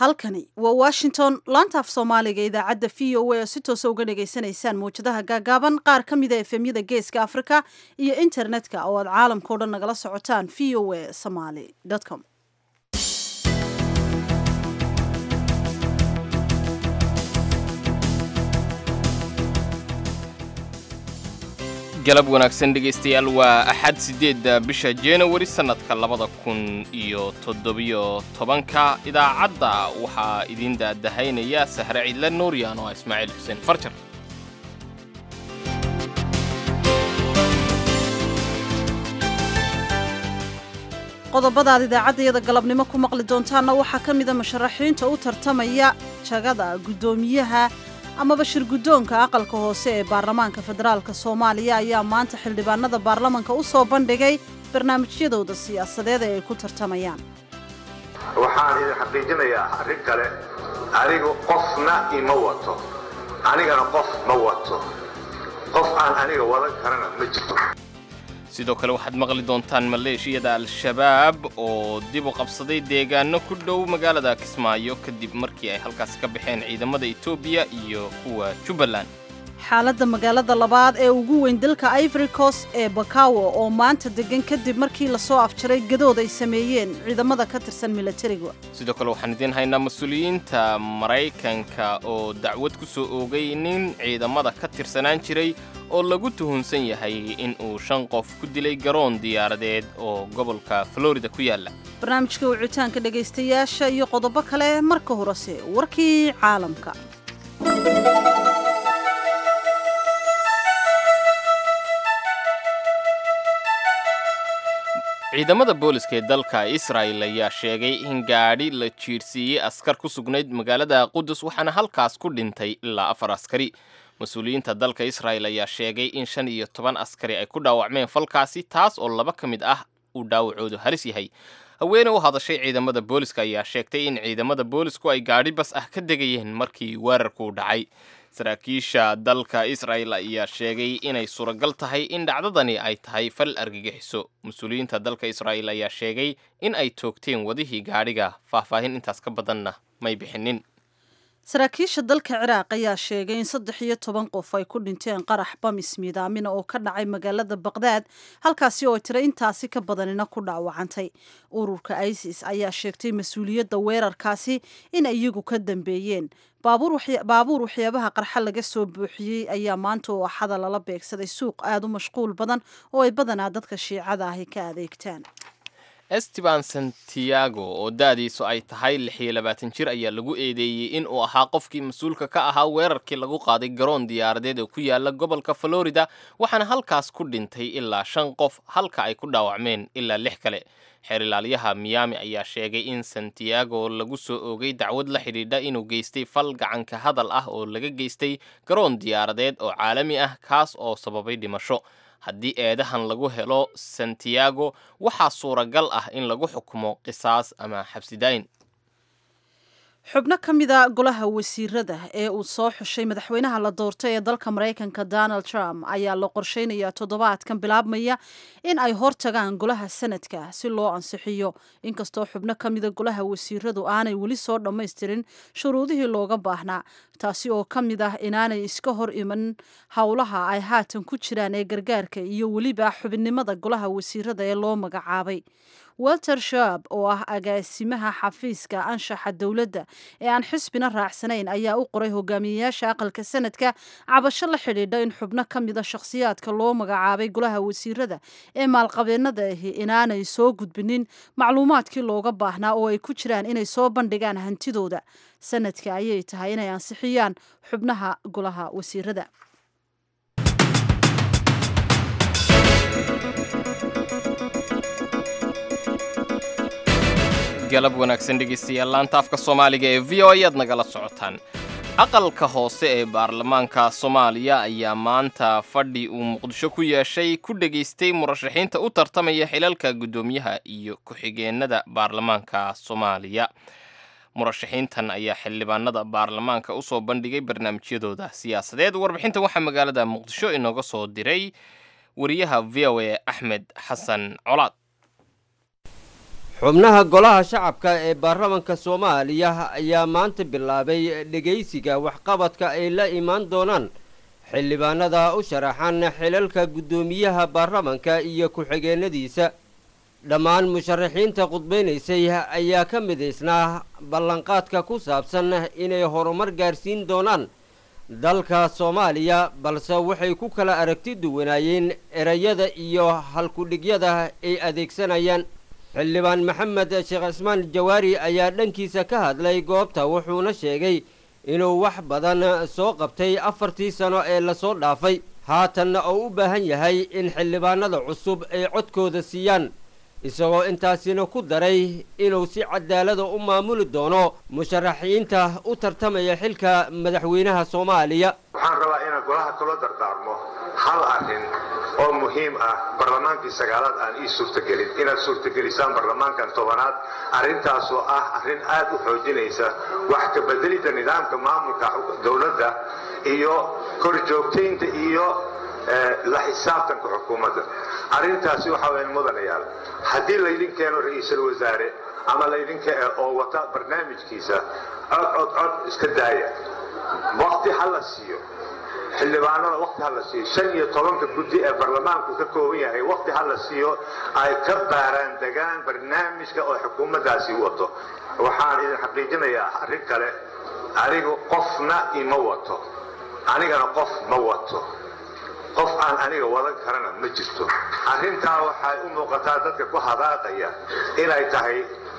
halkani waa washington laanta af soomaaliga idaacadda v o a oo si toosa uga dhagaysanaysaan mawjadaha gaagaaban qaar ka mida efemyada geeska africa iyo internetka oo aad caalamkao dhan nagala socotaan v o a somaly com galab wanaagsan dhegaystayaal waa axad siddeedda bisha januari sannadka labada kun iyo toddobiyo tobanka idaacadda waxaa idiin daadahaynaya sahre cidle nuuryan oo ah ismaaciil xuseen farjar qodobadaad idaacaddayada galabnimo ku maqli doontaanna waxaa ka mida musharaxiinta u tartamaya jagada guddoomiyaha amaba shir guddoonka aqalka hoose ee baarlamaanka federaalk soomaaliya ayaa maanta xildhibaanada baarlamanka u soo bandhigay barnaamijyadooda siyaasadeed ee ay ku tartamayaan waxaan idin xaqiijinayaa arrin kale anigu qofna ima wato anigana qof ma wato qof aan aniga wadan karana ma jirto sidoo kale waxaad maqli doontaan maleeshiyada al-shabaab oo dib u qabsaday deegaano ku dhow magaalada kismaayo kadib markii ay halkaasi ka baxeen ciidamada etoobiya iyo kuwa jubbaland xaaladda magaalada labaad ee ugu weyn dalka ivory coast ee bakawo oo maanta degan kadib markii lasoo afjaray gadood ay sameeyeen ciidamada ka tirsan milatariga sidoo kale waxaan idiin haynaa mas-uuliyiinta maraykanka oo dacwad ku soo oogay nin ciidamada ka tirsanaan jiray oo lagu tuhunsan yahay in uu shan qof ku dilay garoon diyaaradeed oo gobolka florida ku yaalla barnaamijka wicitaanka dhegaystayaasha iyo qodobo kale marka horese warkii caalamka ciidamada booliska ee dalka israa'el ayaa sheegay in gaadhi la jiirsiiyey askar ku sugnayd magaalada qudus waxaana halkaas ku dhintay ilaa afar askari mas-uuliyiinta dalka israa'el ayaa sheegay in shan iyo toban askari ay ku dhaawacmeen falkaasi taas oo laba ka mid ah uu dhaawacoodu halis yahay haweene u hadashay ciidamada booliska ayaa sheegtay in ciidamada boolisku ay gaadhi bas ah ka degayeen markii weerarku dhacay saraakiisha dalka isra'el ayaa sheegay inay suuragal tahay in dhacdadani ay tahay fal argagixiso mas-uuliyiinta dalka israa'el ayaa sheegay in ay toogteen wadihii gaadhiga faahfaahin intaas ka badanna may bixinin saraakiisha dalka ciraaq ayaa sheegay in saddex iyo toban qof ay ku dhinteen qarax bamis miidaamina oo ka dhacay magaalada baqdaad halkaasi oo tira intaasi ka badanina ku dhaawacantay ururka isis ayaa sheegtay mas-uuliyadda weerarkaasi in iyagu ka dambeeyeen baabuur waxyaabaha qarxa laga soo buuxiyey ayaa maanta oo axada lala beegsaday suuq aada u mashquul badan oo ay badanaa dadka shiicada ahi ka adeegtaan esteban santiago oo da'diisu ay tahay lix iyo labaatan jir ayaa lagu eedeeyey in uu ahaa qofkii mas-uulka ka ahaa weerarkii lagu qaaday garoon diyaaradeed oo ku yaala gobolka florida waxaana halkaas ku dhintay ilaa shan qof halka ay ku dhaawacmeen ilaa lix kale xeer ilaaliyaha miyaami ayaa sheegay in santiago lagu soo oogay dacwad la xidhiidha inuu geystay fal gacanka hadal ah oo laga geystay garoon diyaaradeed oo caalami ah kaas oo sababay dhimasho haddii eedahan lagu helo santiago waxaa suuragal ah in lagu xukumo qisaas ama xabsidayn xubno ka mida golaha wasiirada ee uu soo xushay madaxweynaha la doortay ee dalka maraykanka donald trump ayaa la qorsheynayaa toddobaadkan bilaabmaya in ay hortagaan golaha sanadka si loo ansixiyo inkastoo xubno ka mida golaha wasiiradu aanay weli soo dhammaystirin shuruudihii looga baahnaa taasi oo ka mid ah inaanay iska hor iman howlaha ay haatan ku jiraan ee gargaarka iyo weliba xubinnimada golaha wasiirada ee loo magacaabay walter shaab oo ah agaasimaha xafiiska anshaxa dowladda ee aan xisbina raacsanayn ayaa u qoray hogaamiyeyaasha aqalka sanadka cabasho la xidhiidha in xubno ka mida shakhsiyaadka loo magacaabay golaha wasiirada ee maalqabeennada ahi inaanay soo gudbinin macluumaadkii looga baahnaa oo ay ku jiraan inay soo bandhigaan hantidooda sanadka ayay tahay inay ansixiyaan xubnaha golaha wasiirada galab wanaagsan dhegaystayaal laanta afka soomaaliga ee v o ayaad nagala socotaan aqalka hoose ee baarlamaanka soomaaliya ayaa maanta fadhi uu muqdisho ku yeeshay ku dhegaystay murashaxiinta u tartamaya xilalka guddoomiyaha iyo ku-xigeenada baarlamaanka soomaaliya murashaxiintan ayaa xildhibaanada baarlamaanka usoo bandhigay barnaamijyadooda siyaasadeed warbixintan waxaa magaalada muqdisho inooga soo diray wariyaha v o a axmed xasan colaad xubnaha golaha shacabka ee baarlamanka soomaaliya ayaa maanta bilaabay dhegaysiga waxqabadka ay la imaan doonaan xildhibaanada u sharaxan xilalka guddoomiyaha baarlamanka iyo ku-xigeenadiisa dhammaan musharaxiinta khudbaynaysay ayaa ka midaysnaa ballanqaadka ku saabsan inay horumar gaarsiin doonaan dalka soomaaliya balse waxay ku kala aragti duwanaayeen erayada iyo halkudhigyada ay adeegsanayaan xildhibaan maxamed sheekh cismaan jawaari ayaa dhankiisa ka hadlay goobta wuxuuna sheegay inuu wax badan soo qabtay afartii sano ee lasoo dhaafay haatanna oo u baahan yahay in xildhibaanada cusub ay codkooda siiyaan isagoo intaasina ku daray inuu si cadaalada u maamuli doono musharaxiinta u tartamaya xilka madaxweynaha soomaaliya waxaan rabaa inaan golaha kula dardaarmo hal arrin oo muhiim ah barlamaankii sagaalaad aan ii suurtagelin inaad suurtagelisaan barlamaankan tobanaad arrintaasoo ah arrin aad u xoojinaysa wax ka bedelidda nidaamka maamulka dowladda iyo korjoogtaynta iyo la xisaabtanka xukuumadda arrintaasi waxa weyan mudanayaal haddii laydin keeno ra-iisul wasaare ama laydinka oo wata barnaamijkiisa cod cod cod iska daaya wakti ha la siiyo xildhibaanada wakti ha la siiyo shan iyo tobanka guddi ee barlamaanku ka kooban yahay wakti ha la siiyo ay ka baaraan degaan barnaamijka oo xukuumaddaasi wato waxaan idin xaqiijinayaa arrin kale anigu qofna ima wato anigana qof ma wato qof aan aniga wadan karana ma jirto arrintaa waxay u muuqataa dadka ku hadaaqaya inay tahay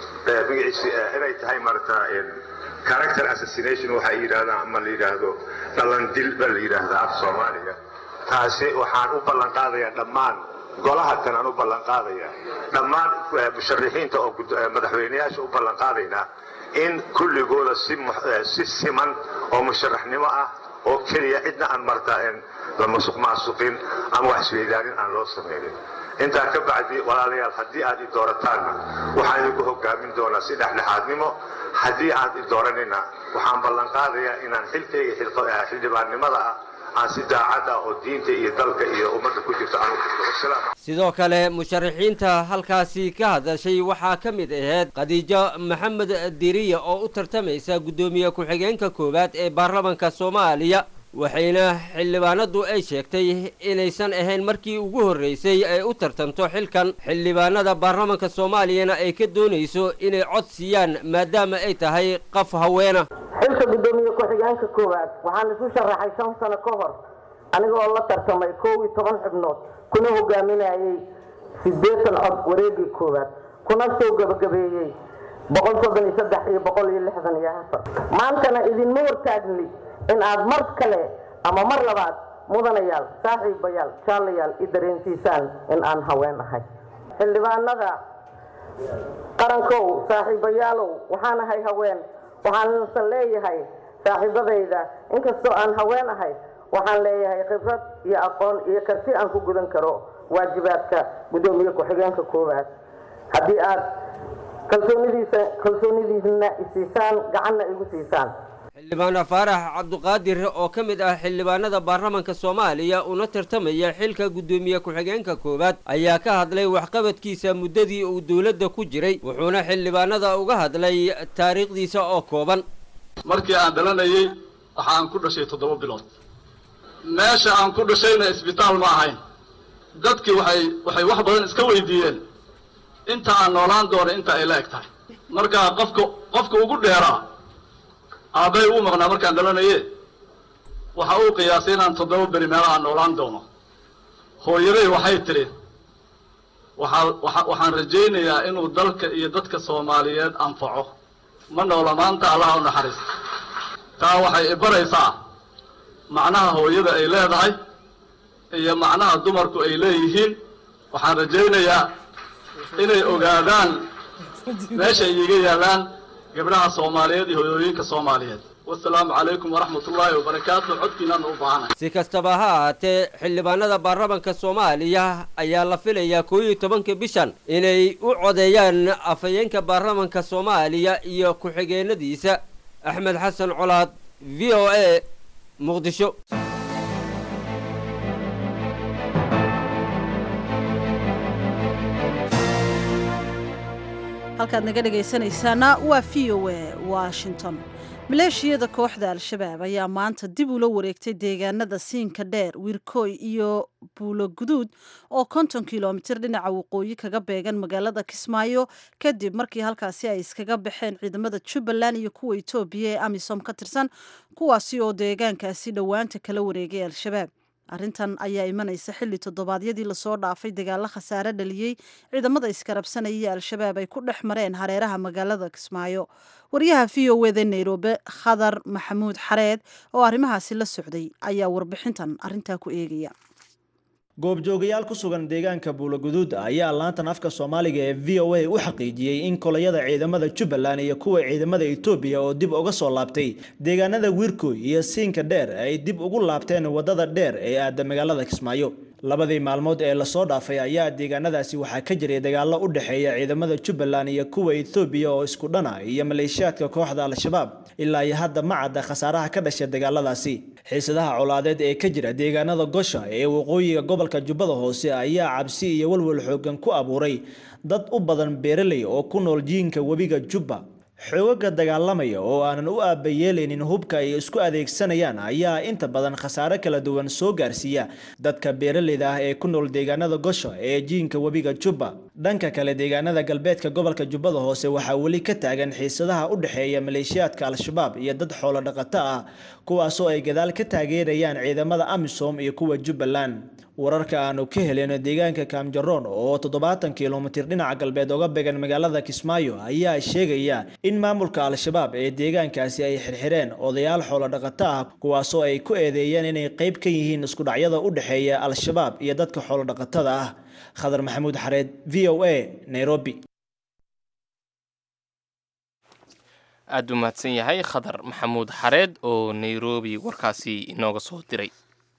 inay tahay marata character assassination waxay yidhahdaan ama la yidhaahdo dhalandil baa la yidhaahdaa af soomaaliga taasi waxaan u ballan qaadayaa dhammaan golaha kan aan u ballan qaadaya dhammaan musharixiinta oo madaxweyneyaasha u ballan qaadaynaa in kulligooda si siman oo musharaxnimo ah oo keliya cidna aan marta la masuq maasuqin ama wax isweydaanin aan loo samaynin intaa ka bacdi walaalayaal haddii aad i doorataanna waxaan idinku hogaamin doonaa si dhexdhexaadnimo haddii aad i dooranina waxaan ballan qaadayaa inaan xilkayga xildhibaannimada ah aan si daacad ah oo diinta iyo dalka iyo ummadda ku jirto aan u jirto wasalaam sidoo kale musharaxiinta halkaasi ka hadashay waxaa ka mid ahayd khadiijo maxamed diriya oo u tartamaysa guddoomiye ku-xigeenka koowaad ee baarlamanka soomaaliya waxayna xildhibaanadu ay sheegtay inaysan ahayn markii ugu horreysay ay u tartanto xilkan xildhibaanada baarlamanka soomaaliyana ay ka doonayso inay cod siiyaan maadaama ay tahay qaf haweena xilka guddoomiye ku-xigeenka koowaad waxaan isu sharaxay shan sano ka hor aniga oo la tartamay koow iyo toban xubnood kuna hogaaminayay siddeetan cod wareegii koowaad kuna soo gebagabeeyey boqol soddon iyo saddex iyo boqol iyo lixdan iyo afar maantana idinma hortaagni in aad mar kale ama mar labaad mudanayaal saaxiibayaal jaalayaal i dareensiisaan in aan haween ahay xildhibaanada qarankow saaxiibayaalow waxaan ahay haween waxaansan leeyahay saaxiibadayda inkastoo aan haween ahay waxaan leeyahay khibrad iyo aqoon iyo karti aan ku gudan karo waajibaadka guddoomiye ku-xigeenka koowaad haddii aad kalsoonidiisa kalsoonidiisna isiisaan gacanna igu siisaan xildhibaan faarax cabduqaadir oo ka mid ah xildhibaanada baarlamanka soomaaliya una tartamaya xilka guddoomiye ku-xigeenka koowaad ayaa ka hadlay waxqabadkiisa muddadii uu dowladda ku jiray wuxuuna xildhibaanada uga hadlay taariikhdiisa oo kooban markii aan dhalanayey waxa aan ku dhashay toddoba bilood meesha aan ku dhashayna isbitaal ma ahayn dadkii waxay waxay wax badan iska weydiiyeen inta aan noolaan doono inta ay la eg tahay marka qofka qofka ugu dheeraa aabbay uu maqnaa markaan dhalanaye waxa uu qiyaasay inaan toddoba beri meelaha noolaan doono hooyaday waxay tidhi waxaa waa waxaan rajaynayaa inuu dalka iyo dadka soomaaliyeed anfaco ma noola maanta allaha u naxariista taa waxay ibaraysaa macnaha hooyada ay leedahay iyo macnaha dumarku ay leeyihiin waxaan rajaynayaa inay ogaadaan meeshay iiga yaallaan gabdhaha soomaaliyeed iyo hoyooyinka soomaaliyeed wasalaamu calaykum waraxmat ullaahi wabarakaatu codkiinaana u baahanay si kastaba ha ahaatee xildhibaanada baarlamanka soomaaliya ayaa la filayaa koo iyo tobanka bishan inay u codeeyaan afhayeenka baarlamanka soomaaliya iyo ku-xigeenadiisa axmed xasan colaad v o a muqdisho halkaad naga dhegaysanaysaana waa v o a washington maleeshiyada kooxda al-shabaab ayaa maanta dib ula wareegtay deegaanada siinka dheer wiirkooy iyo buulo guduud oo konton kilomitir dhinaca waqooyi kaga beegan magaalada kismaayo kadib markii halkaasi ay iskaga baxeen ciidamada jubbaland iyo kuwa etoobiya ee amisom ka tirsan kuwaasi oo deegaankaasi dhowaanta kala wareegay al-shabaab arrintan ayaa imanaysa xilli toddobaadyadii lasoo dhaafay dagaalo khasaare dhaliyey ciidamada iskarabsanaya al-shabaab ay ku dhex mareen hareeraha magaalada kismaayo wariyaha v o wda nairobi khadar maxamuud xareed oo arrimahaasi la socday ayaa warbixintan arrintaa ku eegaya goobjoogayaal ku sugan deegaanka buuloguduud ayaa laantan afka soomaaliga ee v o a u xaqiijiyey in kolayada ciidamada jubbaland iyo kuwa ciidamada etoobiya oo dib uga soo laabtay deegaanada wiirkooy iyo siinka dheer ay dib ugu laabteen wadada dheer ee aada magaalada kismaayo labadii maalmood ee lasoo dhaafay ayaa deegaanadaasi waxaa ka jiray dagaalo u dhexeeya ciidamada jubbaland iyo kuwa etoobiya oo isku dhana iyo maleeshiyaadka kooxda al-shabaab ilaa iyo hadda ma cadda khasaaraha ka dhasha dagaaladaasi xiisadaha colaadeed ee ka jira deegaanada gosha ee waqooyiga gobolka jubbada hoose ayaa cabsi iyo walwal xoogan ku abuuray dad u badan beeraley oo ku nool jiinka webiga jubba xoogaga dagaalamaya oo aanan u aabayeelaynin hubka ay isku adeegsanayaan ayaa inta badan khasaare kala duwan soo gaarsiiya dadka beeraleyda ah ee ku nool deegaanada gosha ee jiinka webiga jubba dhanka kale deegaanada galbeedka gobolka jubbada hoose waxaa weli ka taagan xiisadaha u dhexeeya maleeshiyaadka al-shabaab iyo dad xoolo dhaqato ah kuwaasoo ay gadaal ka taageerayaan ciidamada amisom iyo kuwa jubbaland wararka aanu ka helin deegaanka kaamjaroon oo toddobaatan kilomitir dhinaca galbeed oga began magaalada kismaayo ayaa sheegaya in maamulka al-shabaab ee deegaankaasi ay xirxireen odayaal xoolo dhaqato ah kuwaasoo ay ku eedeeyeen inay qayb ka yihiin iskudhacyada u dhexeeya al-shabaab iyo dadka xoolo dhaqatada ah khadar maxamuud xareed v o a nairobi aada u mahadsan yahay khadar maxamuud xareed oo nairobi warkaasi inooga soo diray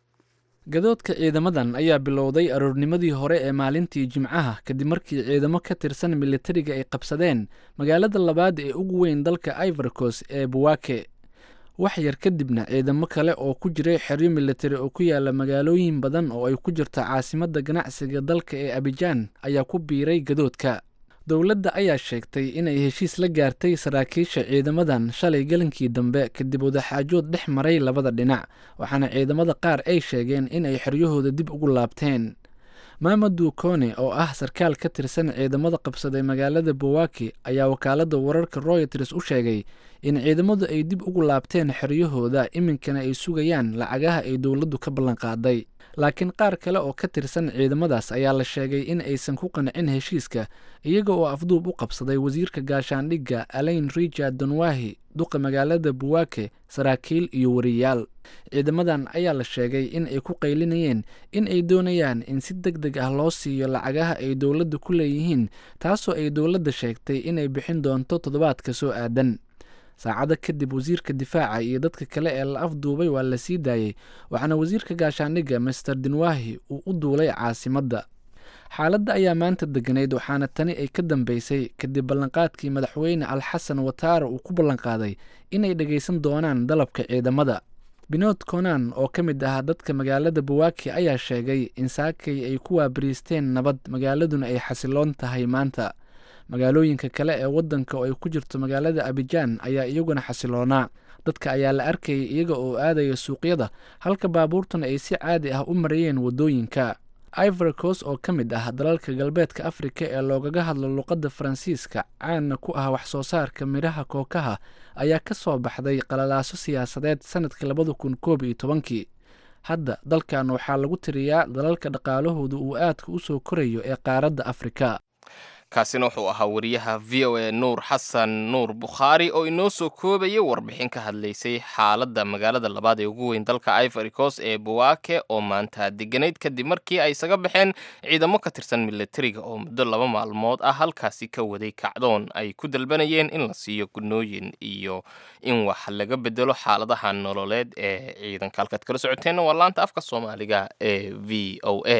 gadoodka ciidamadan ayaa bilowday aroornimadii hore ee maalintii jimcaha kadib markii ciidamo ka tirsan militariga ay qabsadeen magaalada labaad ee ugu weyn dalka ivorcos ee buwake wax yar kadibna ciidamo kale oo ku jiray xeryo militari oo ku yaala magaalooyin badan oo ay ku jirto caasimadda ganacsiga dalka ee abijaan ayaa ku biiray gadoodka dowladda ayaa sheegtay inay heshiis la gaartay saraakiisha ciidamadan shalay galankii dambe kadib wadaxaajood dhex maray labada dhinac waxaana ciidamada qaar ay sheegeen inay xeryahooda dib ugu laabteen maamadu kone oo ah sarkaal ka tirsan ciidamada qabsaday magaalada bowaki ayaa wakaaladda wararka royters u sheegay in ciidamadu ay dib ugu laabteen xeryahooda iminkana ay sugayaan lacagaha ay dowladdu ka ballanqaaday laakiin qaar kale oo ka tirsan ciidamadaas ayaa la sheegay in aysan ku qancin heshiiska iyaga oo afduub u qabsaday wasiirka gaashaandhigga alain richard donwahi duqa magaalada buwake saraakiil iyo wariyaal ciidamadan ayaa la sheegay in ay ku qaylinayeen in ay doonayaan in si deg deg ah loo siiyo lacagaha ay dowladda ku leeyihiin taasoo ay dowladda sheegtay inay bixin doonto toddobaadka soo aadan saacado kadib wasiirka difaaca iyo dadka kale ee la afduubay waa la sii daayey waxaana wasiirka gaashaandhigga master dinwahi uu u duulay caasimadda xaaladda ayaa maanta deganayd waxaana tani ay ka dambeysay kadib ballanqaadkii madaxweyne alxasan wataara uu ku ballanqaaday inay dhegaysan doonaan dalabka ciidamada binood konan oo ka mid ah dadka magaalada buwaki ayaa sheegay in saakay ay ku waabariisteen nabad magaaladuna ay xasiloon tahay maanta magaalooyinka kale ee waddanka oo ay ku jirto magaalada abijaan ayaa iyaguna xasiloonaa dadka ayaa la arkayay iyaga oo aadaya suuqyada halka baabuurtuna ay si caadi ah u marayeen waddooyinka ivorcos oo ka mid ah dalalka galbeedka afrika ee loogaga hadlo luqadda faransiiska caanna ku ah wax soo saarka midhaha kookaha ayaa ka soo baxday qalalaaso siyaasadeed sanadka labada kun koob iyo tobankii hadda dalkan waxaa lagu tiriyaa dalalka dhaqaalahooda uu aadka u soo korayo ee qaaradda afrika kaasina wuxuu ahaa wariyaha v o a nuur xasan nuur bukhaari oo inoo soo koobayay warbixin ka hadlaysay xaaladda magaalada labaad ee ugu weyn dalka ivory coast ee buwake oo maanta deganayd kadib markii ay isaga baxeen ciidamo ka tirsan militariga oo muddo laba maalmood ah halkaasi ka waday kacdoon ay ku dalbanayeen in la siiyo gunooyin iyo in wax laga bedelo xaaladaha nololeed ee ciidanka halkaad kala socoteenna waa laanta afka soomaaliga ee v o a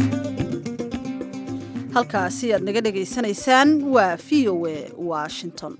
halkaasi aad naga dhegaysanaysaan waa v o a washington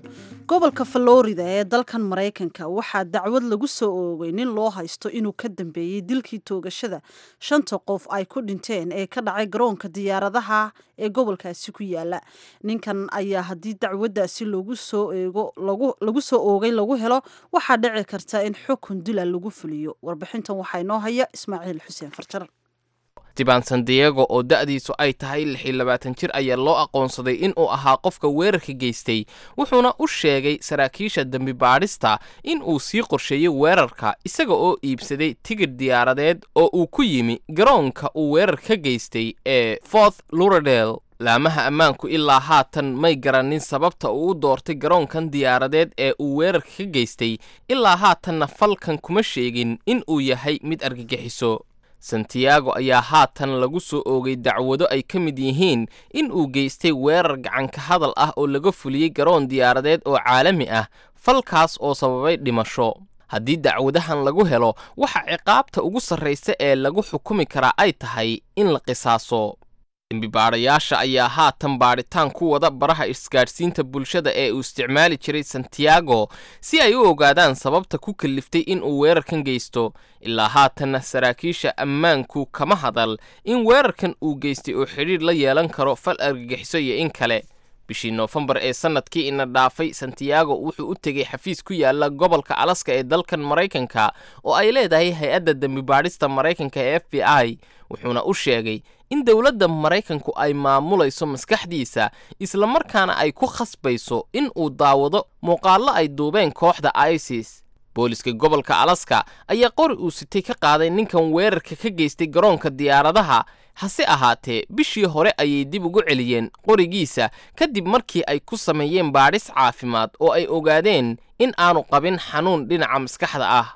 gobolka florida ee dalkan maraykanka waxaa dacwad lagu soo oogay nin loo haysto inuu ka dambeeyey dilkii toogashada shanta qof ay ku dhinteen ee ka dhacay garoonka diyaaradaha ee gobolkaasi ku yaala ninkan ayaa haddii dacwaddaasi lagu soo eego lagu soo oogay lagu helo waxaa dhici karta in xukun dila lagu fuliyo warbixintan waxaa inoo haya ismaaciil xuseen farjar tiban san diego oo da'diisu ay tahay lix iyo labaatan jir ayaa loo aqoonsaday inuu ahaa qofka weerarka geystay wuxuuna u sheegay saraakiisha dembi baadhista in uu sii qorsheeyey weerarka isaga oo iibsaday tigidh diyaaradeed oo uu ku yimi garoonka uu weerar ka geystay ee forth luradel laamaha ammaanku ilaa haatan may garanin sababta uu u doortay garoonkan diyaaradeed ee uu weerarka ka geystay ilaa haatanna falkan kuma sheegin in uu yahay mid argagixiso santiago ayaa haatan lagu soo oogay dacwado ay ka mid yihiin in uu geystay weerar gacanka hadal ah oo laga fuliyey garoon diyaaradeed oo caalami ah falkaas oo sababay dhimasho haddii dacwadahan lagu helo waxa ciqaabta ugu sarraysa ee lagu xukumi karaa ay tahay in la qisaaso dembibaadhayaasha ayaa haatan baadhitaan ku wada baraha isgaadhsiinta bulshada ee uu isticmaali jiray santiago si ay u ogaadaan sababta ku kalliftay in uu weerarkan geysto ilaa haatanna saraakiisha ammaanku kama hadal in weerarkan uu geystay oo xidhiidh la yeelan karo fal argagixiso iyo in kale bishii noofembar ee sannadkii ina dhaafay santiago wuxuu u tegey xafiis ku yaala gobolka alaska ee dalkan maraykanka oo ay leedahay hay-adda dembibaadhista maraykanka ee f b i wuxuuna u sheegay in dowladda maraykanku ay maamulayso maskaxdiisa islamarkaana ay ku khasbayso in uu daawado muuqaallo ay duubeen kooxda isis booliska gobolka alaska ayaa qori uu sitay ka qaaday ninkan weerarka ka geystay garoonka diyaaradaha hase ahaatee bishii hore ayay dib ugu celiyeen qorigiisa kadib markii ay ku sameeyeen baadhis caafimaad oo ay ogaadeen in aanu qabin xanuun dhinaca maskaxda ah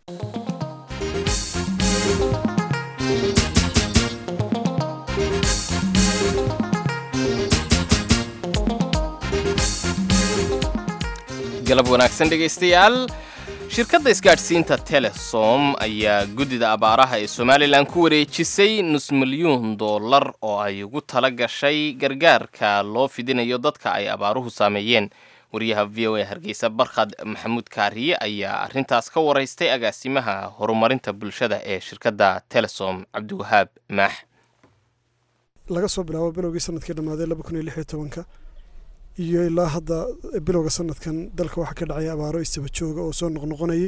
galab wanaagsan dhegaystayaal shirkadda isgaadhsiinta telesom ayaa guddida abaaraha ee somalilan ku wareejisay nus milyuun dollar oo ay ugu tala gashay gargaarka loo fidinayo dadka ay abaaruhu saameeyeen wariyaha v o a hargeysa barkhad maxamuud kaariye ayaa arrintaas ka waraystay agaasimaha horumarinta bulshada ee shirkadda telesom cabdiwahaab maax laga soo bilaabo bilowgii sanadkii dhammaaday laba kun iyo lix iyo tobanka iyo ilaa hadda bilowga sanadkan dalka waxaa ka dhacaya abaaro isdaba jooga oo soo noqnoqonayay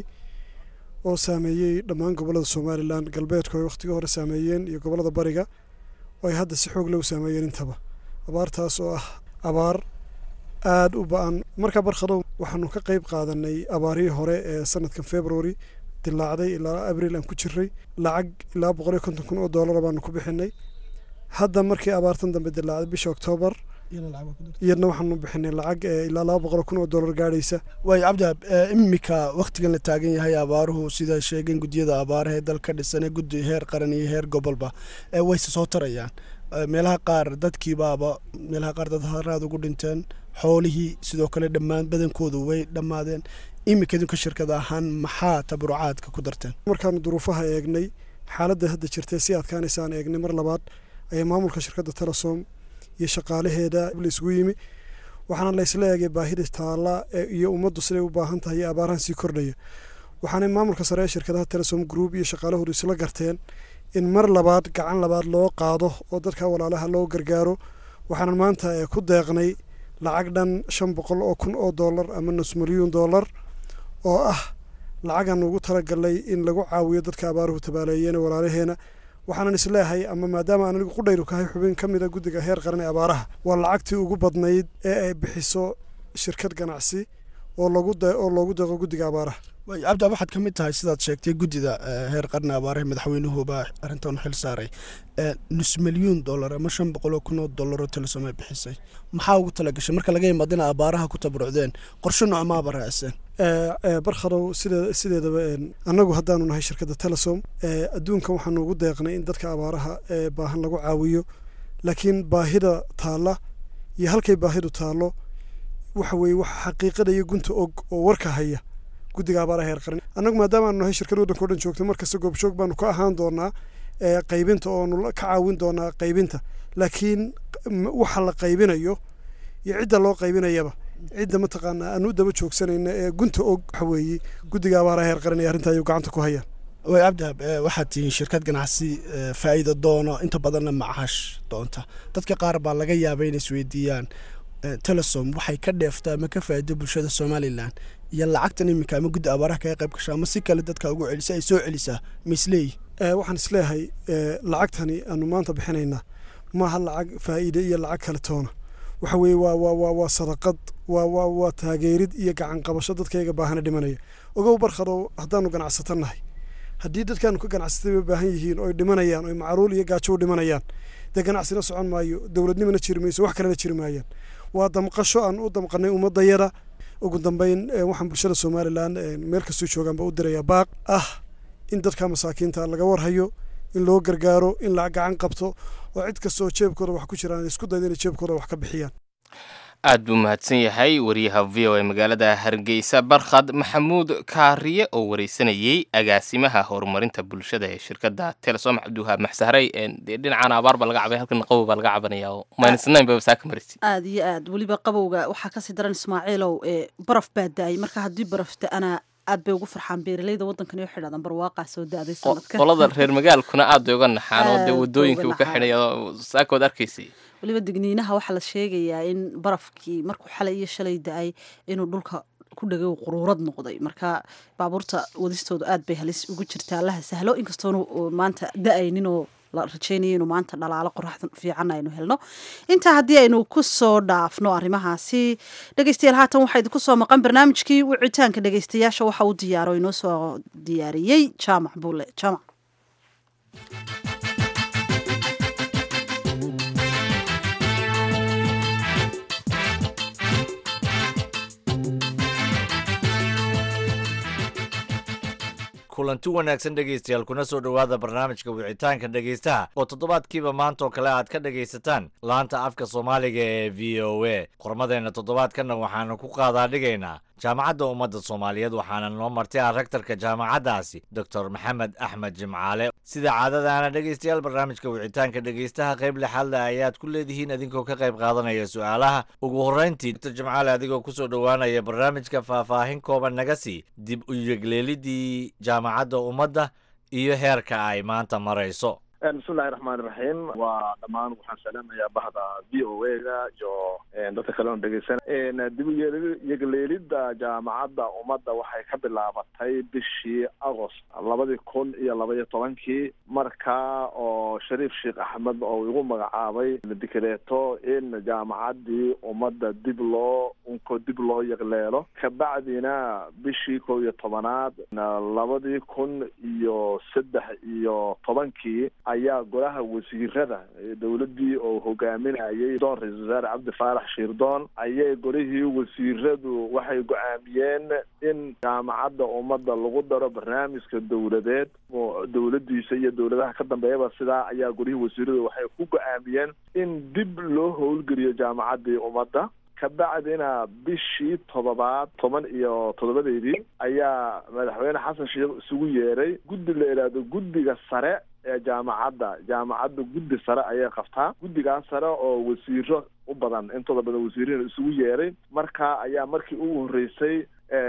oo saameeyey dhammaan gobollada somalilan galbeedku ay wakhtigii hore saameeyeen iyo gobollada bariga oo ay hadda si xoog leh u saameeyeen intaba abaartaas oo ah abaar aada u ba-an markaa barkhadow waxaanu ka qayb qaadanay abaarihii hore ee sanadkan february dilaacday ilaa abril aan ku jiray lacag ilaa boqol iyo konton kun oo doolara baanu ku bixinay hadda markii abaartan dambe dilaacday bisha oktoobar iyadna waxaanu bixinay lacag ilaa laba boqol kun oo dollar gaadhaysa waayo cabdihaab imika wakhtigan la taagan yahay abaaruhu sida sheegeen guddiyada abaaraha ee dalka dhisanee guddi heer qaran iyo heer gobolba wayse soo tarayaan meelaha qaar dadkiibaaba meelaha qaar dad haraad ugu dhinteen xoolihii sidoo kale dhammaan badankoodu way dhammaadeen imika idinka shirkad ahaan maxaa tabarucaadka ku darteen markaanu duruufaha eegnay xaaladda hadda jirtay si adkaanaysaan eegnay mar labaad ayaa maamulka shirkadda telesom iyo shaqaalaheeda la isugu yimi waxaana la isla eegay baahida taalla iyo ummaddu siday u baahan tahay iyo abaarahan sii kordhaya waxaana maamulka sare ee shirkadaha telesom group iyo shaqaalahoodu isla garteen in mar labaad gacan labaad loo qaado oo dadka walaalaha loo gargaaro waxaanan maanta ku deeqnay lacag dhan shan boqol oo kun oo dollar ama nus milyuun dollar oo ah lacagaan ugu talagalnay in lagu caawiyo dadka abaaruhu tabaaleeyeen walaalaheena waxaanan isleeyahay ama maadaama aan anigu qudhayru kahay xubin ka mida guddiga heer qaran ee abaaraha waa lacagtii ugu badnayd ee ay bixiso shirkad ganacsi oo lagu oo loogu deeqo guddiga abaaraha waay cabdi waxaad ka mid tahay sidaad sheegtay guddida heer qarni abaaraha madaxweynuhuba arrintan xil saaray nus milyuun dollar ama shan boqol oo kun oo dollar oo telesom ay bixisay maxaa ugu talagashay marka laga yimaado in abaaraha ku tabarucdeen qorshe noocmaaba raacsan barkhadow sidee sideedaba annagu haddaanu nahay shirkadda telesom adduunkan waxaanu ugu deeqnay in dadka abaaraha ee baahan lagu caawiyo laakiin baahida taalla iyo halkay baahidu taallo waxa weeye wax xaqiiqada iyo gunta og oo warka haya guddiga abaaraha heer qaran annagu maadaama aanu nahay shirkad waddanka o dhan joogta markasta goobjoog baanu ka ahaan doonaa qaybinta oonu ka caawin doonaa qaybinta laakiin waxa la qaybinayo iyo cidda loo qaybinayaba cidda mataqaanaa aanu u daba joogsanayna ee gunta og waxa weeye guddiga abaaraha heer qaran ee arrinta ayuu gacanta ku hayaan way abdihab waxaad tihiin shirkad ganacsi faa'iido doono inta badanna macash doonta dadka qaar baa laga yaabay inay isweydiiyaan telesom waxay ka dheeftaa ama ka faa'iido bulshada somalilan iyo lacagtan iminka ama guddi abaaraha kaga qayb gashaa ama si kale dadka ugu celisa ay soo celisaa ma isleeyi waxaan isleeyahay lacagtani aanu maanta bixinaynaa maaha lacag faa'iide iyo lacag kale toona waxa weeye waa waa waa waa sadaqad waa waa waa taageerid iyo gacan qabasho dadkayga baahana dhimanaya ogow barkhadow haddaanu ganacsato nahay haddii dadkaanu ka ganacsatay bay baahan yihiin oy dhimanayaan oy macruul iyo gaajo u dhimanayaan dee ganacsina socon maayo dowladnimana jiri mayso wax kalena jiri maayaan waa damqasho aan u damqanay ummadayada ugu dambeyn waxaan bulshada somalilan meel kastoo joogaanba u dirayaa baaq ah in dadka masaakiinta laga warhayo in loo gargaaro in la gacan qabto oo cid kastoo jeebkooda wax ku jiraan isku dayda inay jeebkooda wax ka bixiyaan aad buu mahadsan yahay wariyaha v o e magaalada hargeysa barkhad maxamuud kaariye oo wareysanayey agaasimaha horumarinta bulshada ee shirkadda telesom cabdiwahaab maxsahrey dee dhinacan abaar baa laga cabay halkan qabow baa laga cabanaya oo minusnayn ba saaka marisi aad iyo aad weliba qabowga waxaa kasii daran ismaaciilow ee baraf baa da-ay marka haddii baraf da-ana aad bay ugu farxaan beeralayda waddankan iyo xidhadan barwaaqaa soo da-day sanadka qolada reer magaalkuna aad bay uga naxaan oo dee wadooyinkii uu ka xidhaya saakood arkaysay weliba digniinaha waxaa la sheegayaa in barafkii markuu xalay iyo shalay da-ay inuu dhulka ku dhagay quruurad noqday marka baabuurta wadistoodu aad bay halis ugu jirtaa allaha sahlo inkastoonu maanta da-ayninoo la rajeynaya inuu maanta dhalaalo qoraxda fiican aynu helno intaa haddii aynu ku soo dhaafno arrimahaasi dhegeystayaal haatan waxaa idinku soo maqan barnaamijkii wicitaanka dhegeystayaasha waxa uu diyaaro inoo soo diyaariyey jaamac buule jaamac kulanti wanaagsan dhegaystayaal kuna soo dhowaada barnaamijka wicitaanka dhegaystaha oo toddobaadkiiba maanta oo kale aad ka dhegaysataan laanta afka soomaaliga ee v o a qormadeenna toddobaadkanna waxaanu ku qaadaa dhigaynaa jaamacadda ummadda soomaaliyeed waxaana noo martay ah rektarka jaamacaddaasi doctor maxamed axmed jimcaale sida caadadaana dhegaystayaal barnaamijka wicitaanka dhegaystaha qayb lixaadle ayaad ku leedihiin idinkoo ka qayb qaadanaya su-aalaha ugu horrayntii doctor jimcaale adigoo kusoo dhowaanaya barnaamijka faahfaahin kooban naga sii dib u yegleelidii jaamacadda ummadda iyo heerka ay maanta marayso bismillahi raxmaan iraxiim waa dhammaan waxaan salaamayaa bahda v o a ga iyo dadka kale oon dhegeysanay dib u yegleelidda jaamacadda ummadda waxay ka bilaabatay bishii agost labadii kun iyo laba iyo tobankii markaa oo shariif sheekh axmed oo igu magacaabay dikreeto in jaamacaddii ummadda dib loo unko dib loo yegleelo kabacdina bishii kow iyo tobanaad labadii kun iyo saddex iyo tobankii ayaa golaha wasiirada dowladdii oo hogaaminayay doon ra-isul wasaare cabdi faarax shiirdoon ayay golihii wasiiradu waxay go-aamiyeen in jaamacadda ummadda lagu daro barnaamijka dowladeed dowladdiisa iyo dowladaha ka dambeeyaba sidaa ayaa golihii wasiiradu waxay ku go-aamiyeen in dib loo howlgeliyo jaamacaddii ummadda kabacdina bishii todobaad toban iyo toddobadeedii ayaa madaxweyne xasan sheekh isugu yeeray guddi la idhaahdo guddiga sare ee jaamacadda jaamacadda guddi sare ayay qabtaa guddigaas sare oo wasiiro u badan intooda badan wasiirina isugu yeeray markaa ayaa markii ugu horreysay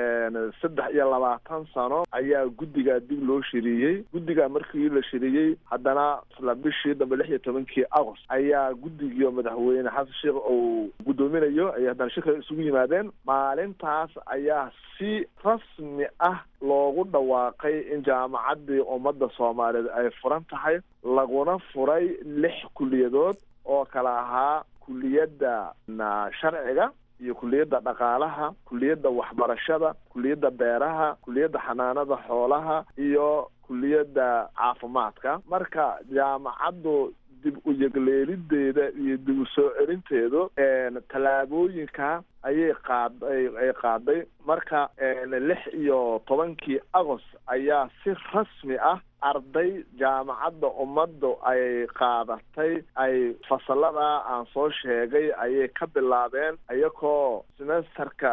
saddex iyo labaatan sano ayaa guddigaa dib loo shiriyey guddigaa markii la shiriyey haddana isla bishii dambe lix iyo tobankii agost ayaa guddigiio madaxweyne xasan sheekh uu guddoominayo ayay haddana shirka isugu yimaadeen maalintaas ayaa si rasmi ah loogu dhawaaqay in jaamacaddii ummadda soomaaliyeed ay furan tahay laguna furay lix kuliyadood oo kala ahaa kuliyadda sharciga iyo kuliyadda dhaqaalaha kuliyadda waxbarashada kuliyadda beeraha kuliyadda xanaanada xoolaha iyo kuliyadda caafimaadka marka jaamacaddu dib u yegleelideeda iyo dib u soo celinteedu tallaabooyinka ayay qaad ay qaaday marka lix iyo tobankii agost ayaa si rasmi ah arday jaamacadda ummaddu ay qaadatay ay fasalada aan soo sheegay ayay ka bilaabeen iyagoo semesterka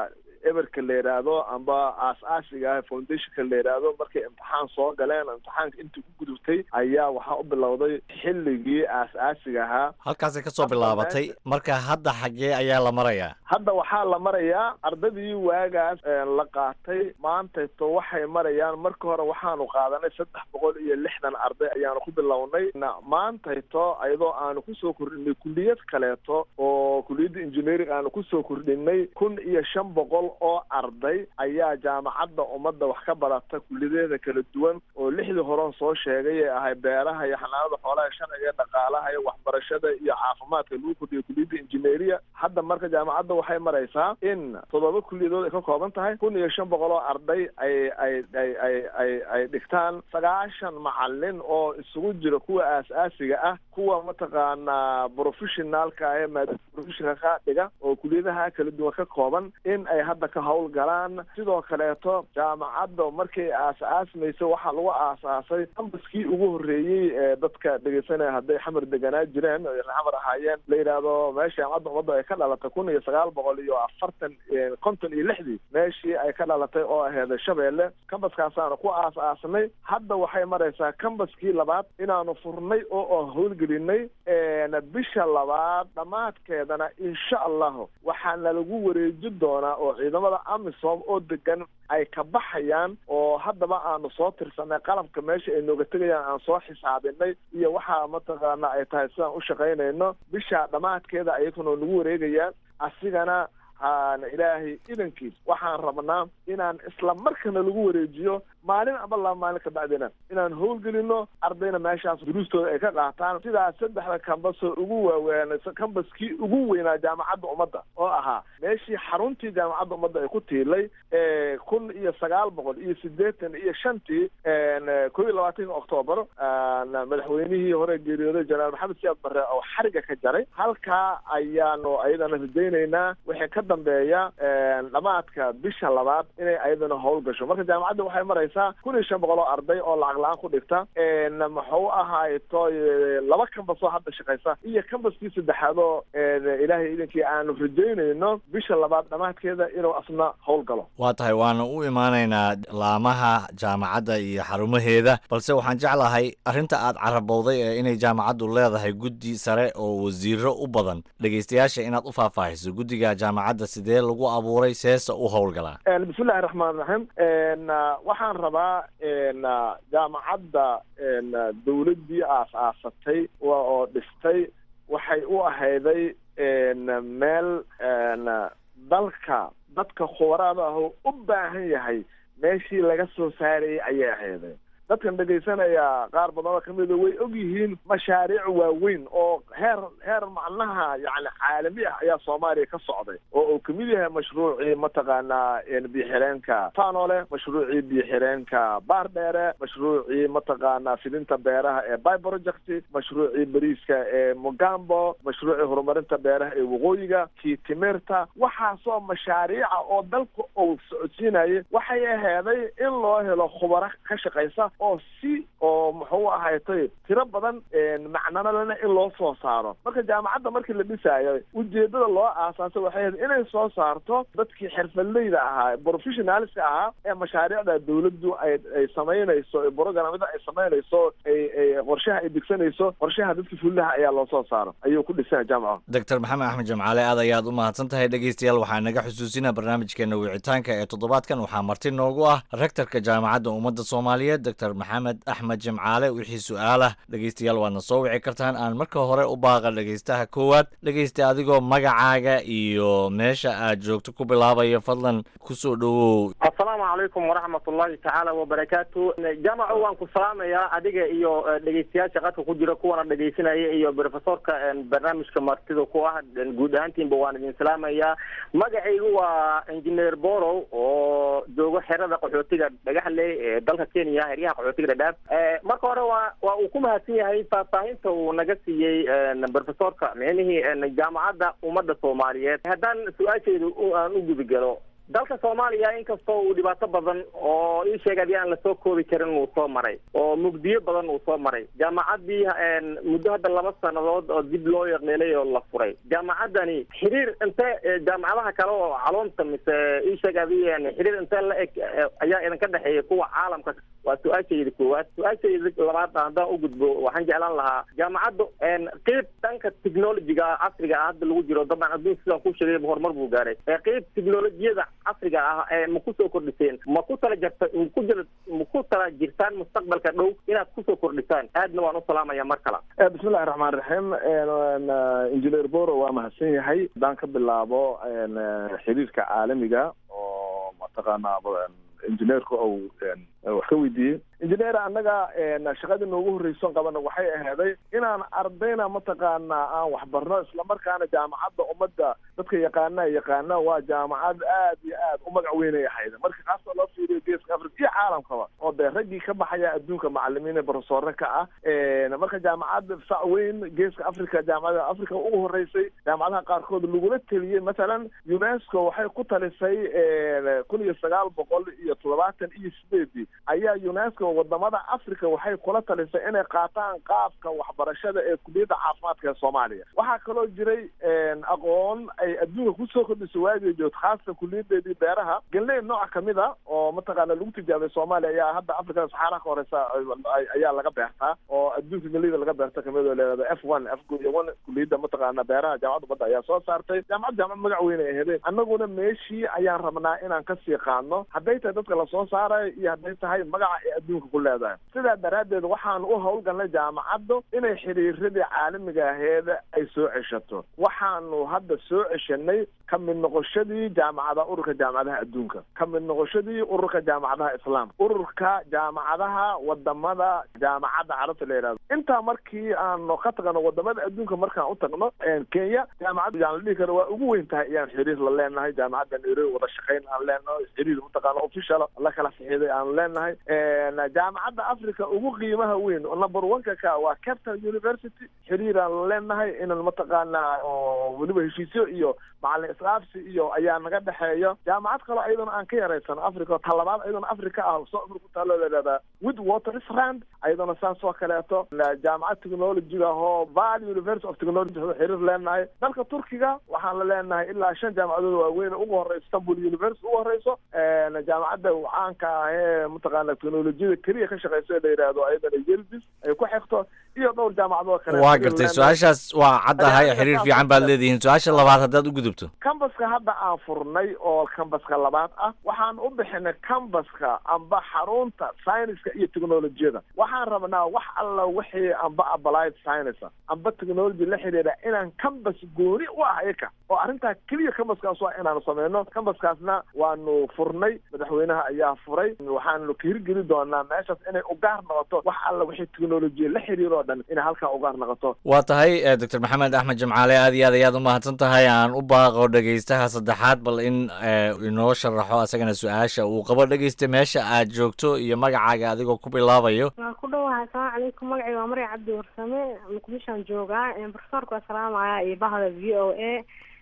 eberka la yidhaahdo amba aas-aasiga ah foundationka la yidhaahdo markay imtixaan soo galeen imtixaanka intii ku gudubtay ayaa waxaa u bilowday xilligii aas-aasiga ahaa halkaasay ka soo bilaabatay marka hadda xaggee ayaa la marayaa hadda waxaa la marayaa ardadii waagaas la qaatay maantayto waxay marayaan marka hore waxaanu qaadanay saddex boqol iyo lixdan arday ayaanu ku bilownay maantayto iyadoo aanu kusoo kordhinay kuliyad kaleeto oo kuliyadda engineering aanu kusoo kordhinay kun iyo shan boqol oo arday ayaa jaamacadda ummadda wax ka barata kuliyadeeda kala duwan oo lixdii horen soo sheegay ee ahay beeraha iyo xanaanada xoolaha sharciga iyo dhaqaalaha iyo waxbarashada iyo caafimaadka lagu kordhiyo kuliyadda engineeria hadda marka jaamacadda waxay maraysaa in toddoba kuliyadood ay ka kooban tahay kun iyo shan boqol oo arday ay ay ay ay ay ay dhigtaan sagaashan macalin oo isugu jira kuwa aas-aasiga ah kuwa mataqaanaa professionaalka ee maadada professionalka dhiga oo kuliyadaha kala duwan ka kooban in ay hadda ka howlgalaan sidoo kaleeto jaamacadda markay aas-aasmayso waxaa lagu aasaasay ambaskii ugu horreeyey ee dadka dhegeysanaya hadday xamar deganaa jireen o xamar ahaayeen la yidhaahdo meesha jaamacadda ummadda ay ka dhalatay kun iyo sagaal boqol iyo afartan konton iyo lixdii meeshii ay ka dhalatay oo aheeda shabeelle kambaskaasaanu ku aas-aasnay hadda waxay maraysaa kambaskii labaad inaanu furnay oo aan howlgelinay bisha labaad dhammaadkeedana insha allahu waxaana lagu wareeji doonaa oo ciidamada amisom oo degan ay ka baxayaan oo haddaba aanu soo tirsanay qalabka meesha ay nooga tegayaan aan soo xisaabinay iyo waxaa mataqaana ay tahay sidaan u shaqaynayno bisha dhammaadkeeda ayaguna nagu wareegayaan asigana haana ilaahay idankiis waxaan rabnaa inaan isla markana lagu wareejiyo maalin aba laba maalin ka bacdina inaan howlgelino ardayna meeshaas duruustooda ay ka qaataan sidaas saddexda kambasoo ugu waaweyn kambaskii ugu weynaa jaamacadda ummadda oo ahaa meeshii xaruntii jaamacadda ummadda ay ku tiilay kun iyo sagaal boqol iyo siddeetan iyo shantii ko iyo labaatanka octoobar madaxweynihii hore geeriyooday jenaraal maxamed siyaad barre oo xariga ka jaray halkaa ayaanu ayadana rajaynaynaa wixii ka dambeeya dhamaadka bisha labaad inay ayadana howl gasho marka jaamacadda waxay maraysaa kun iyo shan boqol oo arday oo lacag la-aan ku dhigta muxuu ahayto laba kambasoo hadda shaqaysa iyo kambaskii saddexaad oo ilaahay idankii aanu rajaynayno bisha labaad dhamaadkeeda inuu asna howl galo waa tahay waana u imaanaynaa laamaha jaamacadda iyo xarumaheeda balse waxaan jeclahay arrinta aad carabowday ee inay jaamacaddu leedahay guddi sare oo wasiiro u badan dhegeystayaasha inaad u faahfaahiso guddiga jaamacadda sidee lagu abuuray seesa u howlgalaa bismillahi raxmaan raxiim waxaan rabaa jaamacadda dawladdii aas-aasatay oo dhistay waxay u ahayday meel dalka dadka khubaraada ah u baahan yahay meeshii laga soo saarayay ayay ahayday dadkan dhegaysanaya qaar badanoo kamida way og yihiin mashaariic waaweyn oo heer heer macnaha yani caalami ah ayaa soomaaliya ka socday oo uu kamid yahay mashruucii mataqaanaa biixireenka fanole mashruucii biixireenka baardheere mashruucii mataqaanaa fidinta beeraha ee by project mashruucii bariiska ee mugambo mashruucii horumarinta beeraha ee waqooyiga kii timirta waxaasoo mashaariica oo dalka uu socodsiinayay waxay aheeday in loo helo khubaro ka shaqaysa oo si oo muxuu ahaytay tiro badan macnana lena in loo soo saaro marka jaamacadda markii la dhisaayo ujeedada loo aasaasay waxay ahayd inay soo saarto dadkii xirfadleyda ahaa professionalska ahaa ee mashaariicda dawladdu ay ay samaynayso programada ay samaynayso ay ay qorshaha ay degsanayso qorshaha dadka fulilaha ayaa loo soo saaro ayuu ku dhisaya jaamaca doctor maxamed axmed jamcaale aad ayaad u mahadsan tahay dhegeystayaal waxaa naga xusuusinaa barnaamijkeena wicitaanka ee toddobaadkan waxaa marti noogu ah rektorka jaamacadda ummadda soomaaliyeed doctor maxamed axmed jimcaale wixii su-aalah dhegeystayaal waadna soo wici kartaan aan marka hore u baaqa dhegeystaha koowaad dhegeysta adigoo magacaaga iyo meesha aad joogto ku bilaabaya fadlan kusoo dhowow assalaamu calaykum waraxmat ullahi tacaala wabarakaatu jaamaco waan ku salaamayaa adiga iyo dhegeystayaasha qadka ku jira kuwana dhegeysanaya iyo profesorka barnaamijka martida ku ah guud ahaantiinba waan idin salaamayaa magacaygu waa engineer borow oo joogo xerada qaxootiga dhagaxle ee dalka kenya heryaha qaxootiga dhadhaab marka hore waa waa uu ku mahadsan yahay faahfaahinta uu naga siiyey profesorka micnihii jaamacadda ummadda soomaaliyeed haddaan su-aashayda aan u gudagalo dalka soomaaliya inkastoo uu dhibaato badan oo ii sheeg adii aan lasoo koobi karin uu soo maray oo mugdiyo badan uu soo maray jaamacaddii muddo hadda laba sannadood oo dib loo yaqleelay oo la furay jaamacaddani xiriir intee jaamacadaha kale oo caloonta mise ii sheeg adii xiriir intee la eg ayaa idinka dhexeeya kuwa caalamka waa su-aashayda koowaad su-aashayda labaad haddaan u gudbo waxaan jeclaan lahaa jaamacaddu qeyb dhanka technologiga casriga ah hadda lagu jiro dabcan adduun sidaan ku sheegay horumar buu gaaray qeyb technologiyada casriga ah ee ma kusoo kordhiseen ma ku tala jarta ku jira ma ku tala jirtaan mustaqbalka dhow inaad kusoo kordhisaan aadna waan u salaamaya mar kale bismillahi raxmaan raxiim engineer boro waa mahadsan yahay haddaan ka bilaabo xiriirka caalamiga oo mataqaanaa injineerka ou wax ka weydiiyey injineer annaga shaqadii noogu horreyson qabana waxay ahaaday inaan ardayna mataqaanaa aan waxbarno islamarkaana jaamacadda ummadda dadka yaqaana yaqaana waa jaamacad aad iyo aad u magac weynay ahayd marka kaasoo loo fiiriyo geeska africa iyo caalamkaba oo dee raggii ka baxaya adduunka macalimiin ee profesore ka ah marka jaamacad sac weyn geeska africa jaamacada africa ugu horeysay jaamacadaha qaarkood lagula teliyey masalan unesco waxay ku talisay kun iyo sagaal boqol iyo toddobaatan iyo sideedii ayaa unesco wadamada africa waxay kula talisay inay qaataan qaabka waxbarashada ee kuliyadda caafimaadka ee soomaaliya waxaa kaloo jiray aqoon ay adduunka kusoo kordhisay waagii joogto khaasatan kuliyadeedii beeraha galney nooc kamid a oo mataqaana lagu tijaabay soomaaliya ayaa hadda africada saxaaraha ka horeysa ayaa laga beertaa oo adduunka galeyda laga beerta kamid oo leedahay f one f one kuliyadda mataqaana beeraha jaamacadda badda ayaa soo saartay jaamacad jaamacad magac weyn ay aheedeen annaguna meeshii ayaan rabnaa inaan kasii qaadno hadday tahay dadka lasoo saarayo iyo hadday tahay magaca ee adduunka ku leedahay sidaa daraaddeed waxaan u howlgalnay jaamacaddu inay xiriiradii caalamiga aheeda ay soo ceshato waxaanu hadda soo ceshanay ka mid noqoshadii jaamacadaha ururka jaamacadaha adduunka ka mid noqoshadii ururka jaamacadaha islaamka ururka jaamacadaha wadamada jaamacadda carabta la yidhahdo intaa markii aanu ka tagno wadamada adduunka markaan u tagno kenya jaamacadda yaan la dhihi karo waa ugu weyn tahay ayaan xiriir la leenahay jaamacadda nairobi wada shaqayn aan leenahay xiriir mataqaana official la kala fixiday aan leenahay jaamacadda africa ugu qiimaha weyn number one-ka ka waa captain university xiriiraan la leenahay inaan mataqaanaa weliba heshiisyo iyo macalin islaabsi iyo ayaa naga dhexeeya jaamacad kaloo ayadana aan ka yaraysan africa talabaad ayadana africa ah soo afur ku taalo layihahdaa with watersrand ayadana saas oo kaleeto jaamacad technologiga ahoo valley university of technology xiriir leenahay dalka turkiga waxaan la leenahay ilaa shan jaamacadood waaweyn ugu horeysa istanbul university ugu horeyso jaamacadda caanka ah ee mataqaana technolojiyada keliya ka shaqeysa la yidhaahdo ayadana yelbis ay ku xigto iyo dhowr jaamacadoo kale waa gartay su-aashaas waa caddahay xiriir fiican baad leedihiin su-aasha labaad haddaad u gudubto cambaska hadda aan furnay oo cambaska labaad ah waxaan u bixinay cambaska amba xarunta scienceska iyo technolojiyada waxaan rabnaa wax alla wixii amba applied science amba technology la xidhiidha inaan cambas gooni u ah iyaka oo arrintaa keliya cambaskaas waa inaanu sameyno cambaskaasna waanu furnay madaxweynaha ayaa furay waxaanu ka hirgeli doonaa meeshaas inay ugaar noqoto wax alla wixii technolojiya la xiriiro dhan inay halkaa ugaar noqoto waa tahay doctor maxamed axmed jimcaale aad iyo aad ayaad umahadsan tahay aan u baaqo dhegaystaha saddexaad bal in inoo sharaxo asagana su-aasha uu qabo dhegaysta meesha aad joogto iyo magacaaga adigoo ku bilaabayo waa ku dhawahay asalaamu calaykum magacayga waa maryam cabdi warsame muqdishoan joogaa profesorka waa salaamaya iyo bahda v o a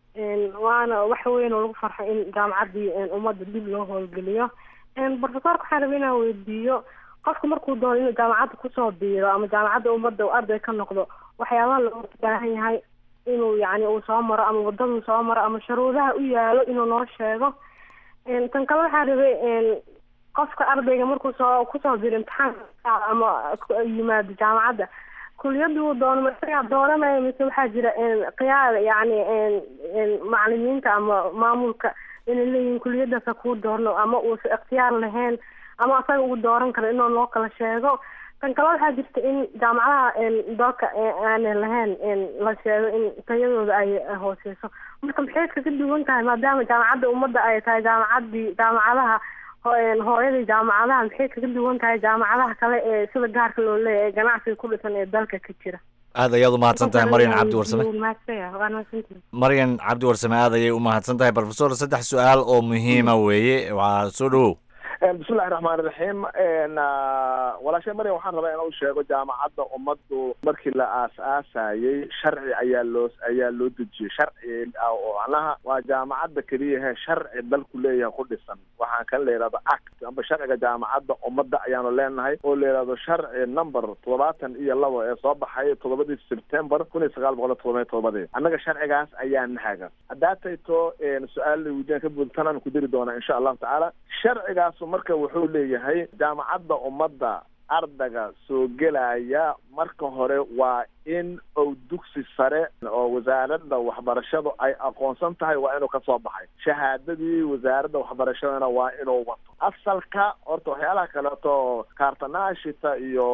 waana wax weyn oo lagu farxay in jaamacaddii ummadda dib loo howlgeliyo profesorka waxaan rabay inaan weydiiyo qofku markuu doono inuu jaamacadda kusoo biiro ama jaamacadda ummadda uu arday ka noqdo waxyaabaha looga baahan yahay inuu yani uu soo maro ama wadaduu soo maro ama sharuudaha u yaalo inuu noo sheego tan kale waxaa rabay qofka ardayga markuu soo kusoo biiro imtixaanka ama yimaado jaamacadda kuliyaduu doono masagaa dooranaya mise waxaa jira qiyaada yani macalimiinta ama maamulka inay leeyihiin kuliyadaasa kuu doorno ama uusa ikhtiyaar lahayn ama asaga ugu dooran karo inuu noo kala sheego tan kale waxaa jirta in jaamacadaha dalka aanay lahayn la sheego in tayadooda ay hooseyso marka maxay kaga duwan tahay maadaama jaamacadda ummadda ay tahay jaamacadii jaamacadaha hooyadii jaamacadaha maxay kaga duwan tahay jaamacadaha kale ee sida gaarka loo leeyahay ee ganacsiga ku dhisan ee dalka ka jira aad ayaad umahadsan tahay maryan cabdi warsame mahadsantihi maryan cabdi warsame aad ayay umahadsan tahay profesor saddex su-aal oo muhiima weeye waa soo dhawow bismillahi raxmaan iraxiim walaashay maryam waxaan rabaa inuu sheego jaamacadda ummaddu markii la aas-aasayey sharci ayaa loo ayaa loo dejiyey sharci oo macnaha waa jaamacadda keliyahe sharci dalku leeyahay ku dhisan waxaan kan la yidhahdo act amba sharciga jaamacadda ummadda ayaanu leenahay oo la yidhahdo sharci number toddobaatan iyo labo ee soo baxay toddobadii september kun iyo sagaal boqol iyo todoba todobadii annaga sharcigaas ayaa nahaga haddaa tayto su-aal weydiin ka buudtanaan ku diri doonaa insha allahu tacaala sharcigaasu marka wuxuu leeyahay jaamacadda ummadda ardayga soo gelaya marka hore waa in uu dugsi sare oo wasaaradda waxbarashadu ay aqoonsan tahay waa inuu kasoo baxay shahaadadii wasaaradda waxbarashadana waa inuu wato asalka horta waxyaalaha kaleeto kaartanaashita iyo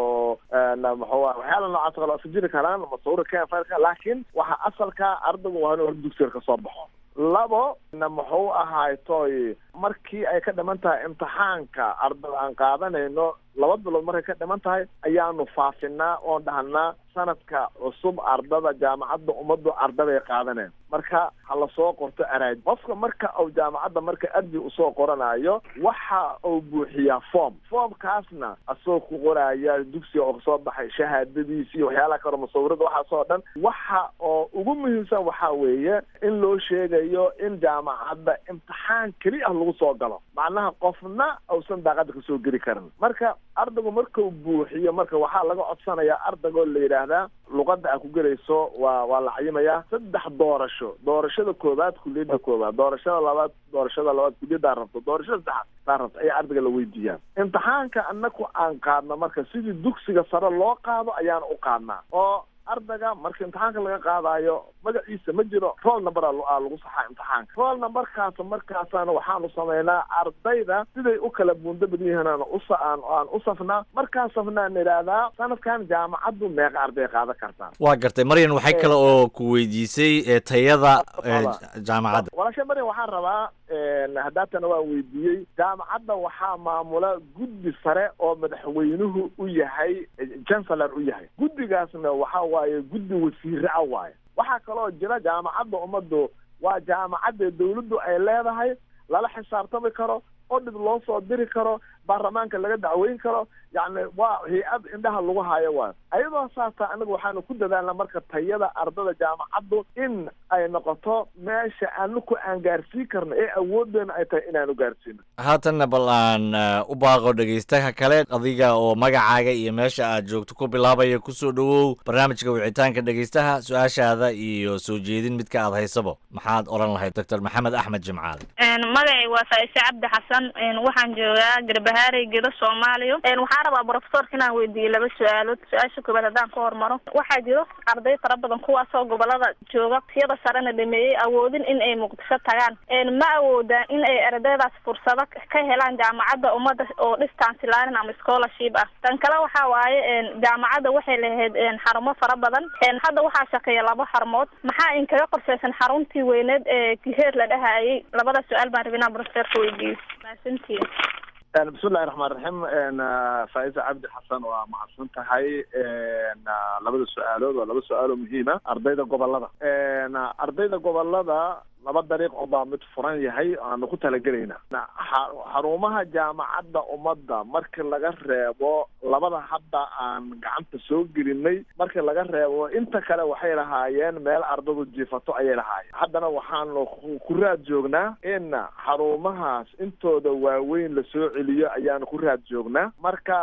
muxuu waxyaala noocaas kale iska jiri karaan masawira kenfilka laakiin waxa asalka ardaygu waa inuu hor dugsiga kasoo baxo labo na muxuu ahaay toy markii ay ka dhiman tahay imtixaanka ardada aan qaadanayno laba bilood markay ka dhiman tahay ayaanu faafinaa oon dhahnaa sanadka cusub ardada jaamacadda ummaddu ardaday qaadaneen marka ha lasoo qorto araaj qofka marka uu jaamacadda marka arji usoo qoranayo waxa uu buuxiyaa form formkaasna asagoo ku qoraya dugsiga oo kasoo baxay shahaadadiisi iyo waxyaalaha kale musawirada waxaasoo dhan waxa oo ugu muhiimsan waxaa weeye in loo sheegayo in jaamacadda imtixaan keli ah lagu soo galo macnaha qofna uusan daaqada kasoo geli karin marka ardaygu markuu buuxiyo marka waxaa laga codsanayaa ardaygo la yidhaahdaa luqadda aad ku gelayso waa waa la cayimayaa saddex doorasho doorashada koowaad kuliyadda koowaad doorashada labaad doorashada labaad kuliyaddaa rabto doorashada saddexaad saa rabto ayaa ardayga la weydiiyaa imtixaanka anaku aan qaadno marka sidii dugsiga sare loo qaado ayaan u qaadnaa oo ardayga marka imtixaanka laga qaadayo magaciisa ma jiro roll number a lagu saxaa imtixaanka roll numberkaas markaasana waxaanu samaynaa ardayda siday u kala buundo badan yihiin aan usa aan aan u safnaa markaan safnaan idhaahdaa sanadkan jaamacaddu meeqa arday qaadan kartaa waa gartay maryan waxay kale oo ku weydiisay ee tayada ee jaamacadda walaasha maryan waxaan rabaa haddaatana waan weydiiyey jaamacadda waxaa maamula guddi sare oo madaxweynuhu u yahay chancellor u yahay guddigaasna waxa waaye guddi wasiire ah waaye waxaa kaloo jira jaamacadda ummaddu waa jaamacadda dawladdu ay leedahay lala xisaabtami karo oo dhib loo soo diri karo baarlamaanka laga dacweyn karo yacni waa hay-ad indhaha lagu hayo waayo ayadoo saasa anaga waxaanu ku dadaalna marka tayada ardada jaamacaddu in ay noqoto meesha anaku aan gaarsiin karno ee awoodeena ay tahay inaanu gaarsiino haatanna bal aan u baaqo dhegaystaha kale adiga oo magacaaga iyo meesha aad joogto ku bilaabaya kusoo dhowow barnaamijka wicitaanka dhegaystaha su-aashaada iyo soo jeedin midka aad haysabo maxaad odhan lahayd doctor maxamed axmed jimcaale magacay waa faaise cabdi xasan waxaan joogaa garbahaarey gedo soomaaliya waxaan rabaa brofesorka inaan weydiiyo laba su-aalood su-aasha koobaad haddaan ka hormaro waxaa jiro arday fara badan kuwaasoo gobolada jooga siyada sarena dhameeyey awoodin in ay muqdisho tagaan ma awoodaan in ay ardaydaas fursado ka helaan jaamacadda ummadda oo distance learning ama scholarship ah tan kale waxa waaye jaamacadda waxay lahayd xarumo fara badan hadda waxaa shaqeeya laba xarumood maxaa inkaga qorshaysan xaruntii weyneed ee kiheer la dhahayay labada su-aal baan rabay inaan brofesorka weydiiyo mahadsantiin bismillahi raxmaan raxiim faaisa cabdi xasan waa mahadsan tahay labada su-aalood waa laba su-aal oo muhiima ardayda gobolada ardayda gobolada laba dariiq oo baa mid furan yahay aanu ku talagelayna xarumaha jaamacadda ummadda marka laga reebo labada hadda aan gacanta soo gelinay marka laga reebo inta kale waxay lahaayeen meel ardadu jiifato ayay lahaayeen haddana waxaanu ku raad joognaa in xarumahaas intooda waaweyn lasoo celiyo ayaanu ku raad joognaa marka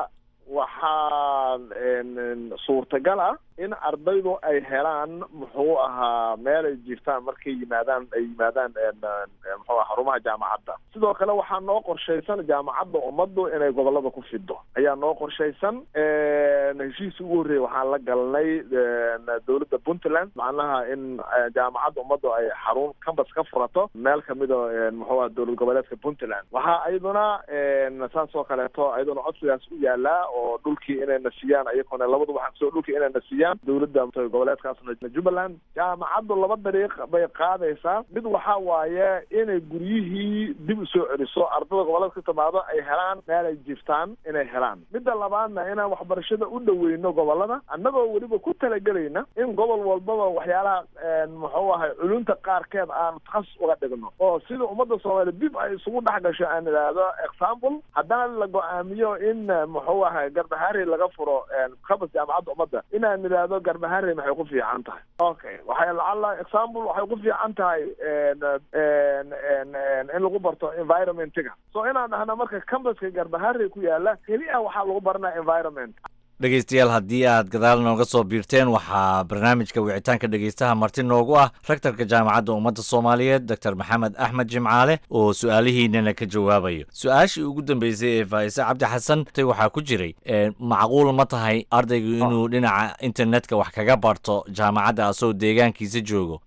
waxaa suurtagal ah in ardaydu ay helaan muxuu ahaa meel ay jiiftaan markay yimaadaan ay yimaadaan muxuu aha xarumaha jaamacadda sidoo kale waxaa noo qorshaysan jaamacadda ummaddu inay gobolada ku fido ayaa noo qorshaysan heshiis ugu horreeyay waxaan la galnay dowladda puntland macnaha in jaamacadda ummaddu ay xarun cambas ka furato meel kamida muxuu aha dowlad goboleedka puntland waxaa iyaduna saas oo kaleeto iyaduna codsigaas u yaalaa oo dhulkii inay nasiyaan ayagona labadu waxaa kasoo dhulkii inay nasiyaan dowladda goboleedkaasna jubbaland jaamacaddu laba dariiq bay qaadaysaa mid waxaa waaye inay guryihii dib usoo celiso ardada goboleedka ka timaado ay helaan meel ay jiftaan inay helaan midda labaadna inaan waxbarashada u dhaweyno gobolada annagoo weliba ku talagelayna in gobol walbaba waxyaalaha muxuu ahay culunta qaarkeed aan takhasus uga dhigno oo sida ummadda soomaaliya dib ay isugu dhex gasho aan idhaahdo example haddana la go-aamiyo in muxuu ahay garbaharey laga furo kabas jaamacadda ummadda inaan idhaahdo garbaharey maxay ku fiican tahay okay waxay lacala example waxay ku fiican tahay in lagu barto environmentiga so inaan dhahno marka cambaska garbaharey ku yaala keliya waxaa lagu baranaa environment dhegaystayaal haddii aad gadaal nooga soo biirteen waxaa barnaamijka wicitaanka dhegaystaha marti noogu ah rektarka jaamacadda ummadda soomaaliyeed doctor maxamed axmed jimcaale oo su-aalihiinana ka jawaabayo su-aashii ugu dambeysay ee faa'ise cabdi xasan tay waxaa ku jiray macquul ma tahay ardaygu inuu dhinaca internetka wax kaga barto jaamacadda asagoo deegaankiisa joogo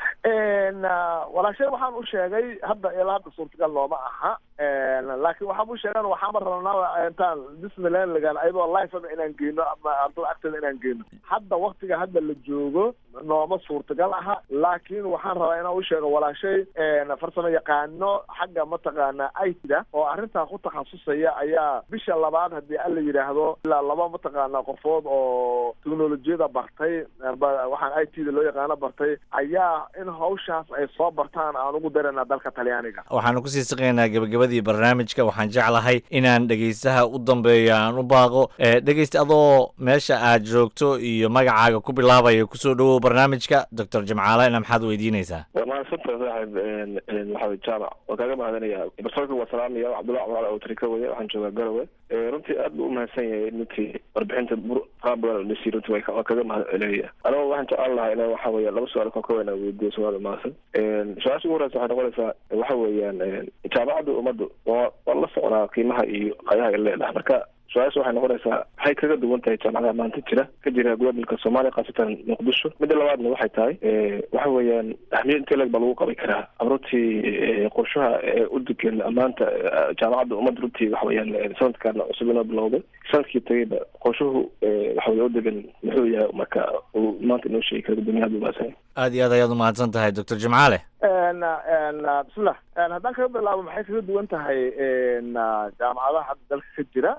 walaashay waxaan u sheegay hadda ilaa hadda suurtagal looma aha laakiin waxaan u sheegan waxaama rabnaa intaan disneyland lagaan ayadoo lifeba inaan geyno ama ardada agteeda inaan geyno hadda waktiga hadda la joogo nooma suurtagal aha laakiin waxaan rabaa inaan u sheego walaashay farsamo yaqaano xagga mataqaana itda oo arrintaa ku takhasusaya ayaa bisha labaad haddii alla yidhaahdo ilaa laba mataqaana qofood oo teknolojiyada bartay waxaan i t da loo yaqaano bartay ayaa in hawshaas ay soo bartaan aan ugu daranaa dalka talyaaniga waxaanu kusii siqaynaa gebagabadii barnaamijka waxaan jeclahay inaan dhegaystaha u dambeeyo aan u baaqo dhegaysta adoo meesha aad joogto iyo magacaaga ku bilaabaya kusoo dhawow barnaamijka doctor jimcaalena maxaad weydiinaysaa waa mahadsanta saaxib maxamed jaamac waan kaaga mahadinaya barsoorka waa salaamaya cabdullahi cumar oo tarika weye waxaan joogaa garowe runtii aad buu umahadsan yahay runtii warbixinta qaab badan dhisi runtii waa kaga mahad celinaya anigo waxaan jeclaan lahaa ina waxa weya laba su-aal ka kooban aan weydiiyo su-aal mahadsan su-aasha ugu horeysa waxay noqonaysaa waxa weeyaan jaamacadda ummaddu waa waan la socnaa qiimaha iyo qayaha ay leedahay marka su-aasha waxay noqonaysaa maxay kaga duwan tahay jaamacadaha maanta jira ka jira gobolka soomaaliya khaasatan muqdisho midda labaadna waxay tahay waxa weeyaan ahmiyad intee leg baa lagu qaban karaa runtii qorshaha u degan maanta jaamacadda ummadda runtii waxa weeyaan sanadkan cusub inoo bilowday sanadkii tagayba qorshuhu waxa weye u degan muxuu yahay marka uu maanta inoo sheegi kara guddoomiyaha bumaasanya aad iyo aad ayaad umahadsan tahay doctor jimcaale bismillah haddaan kaga bilaabo maxay kaga duwan tahay jaamacadaha hadda dalka ka jira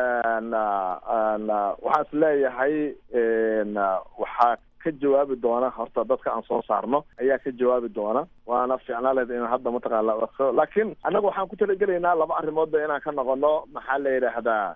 waxaan is leeyahay waxaa ka jawaabi doona horta dadka aan soo saarno ayaa ka jawaabi doona waana fiicnaa lehed in hadda mataqaana laakiin annaga waxaan ku talagelaynaa laba arrimoodba inaan ka noqono maxaa la yidhaahdaa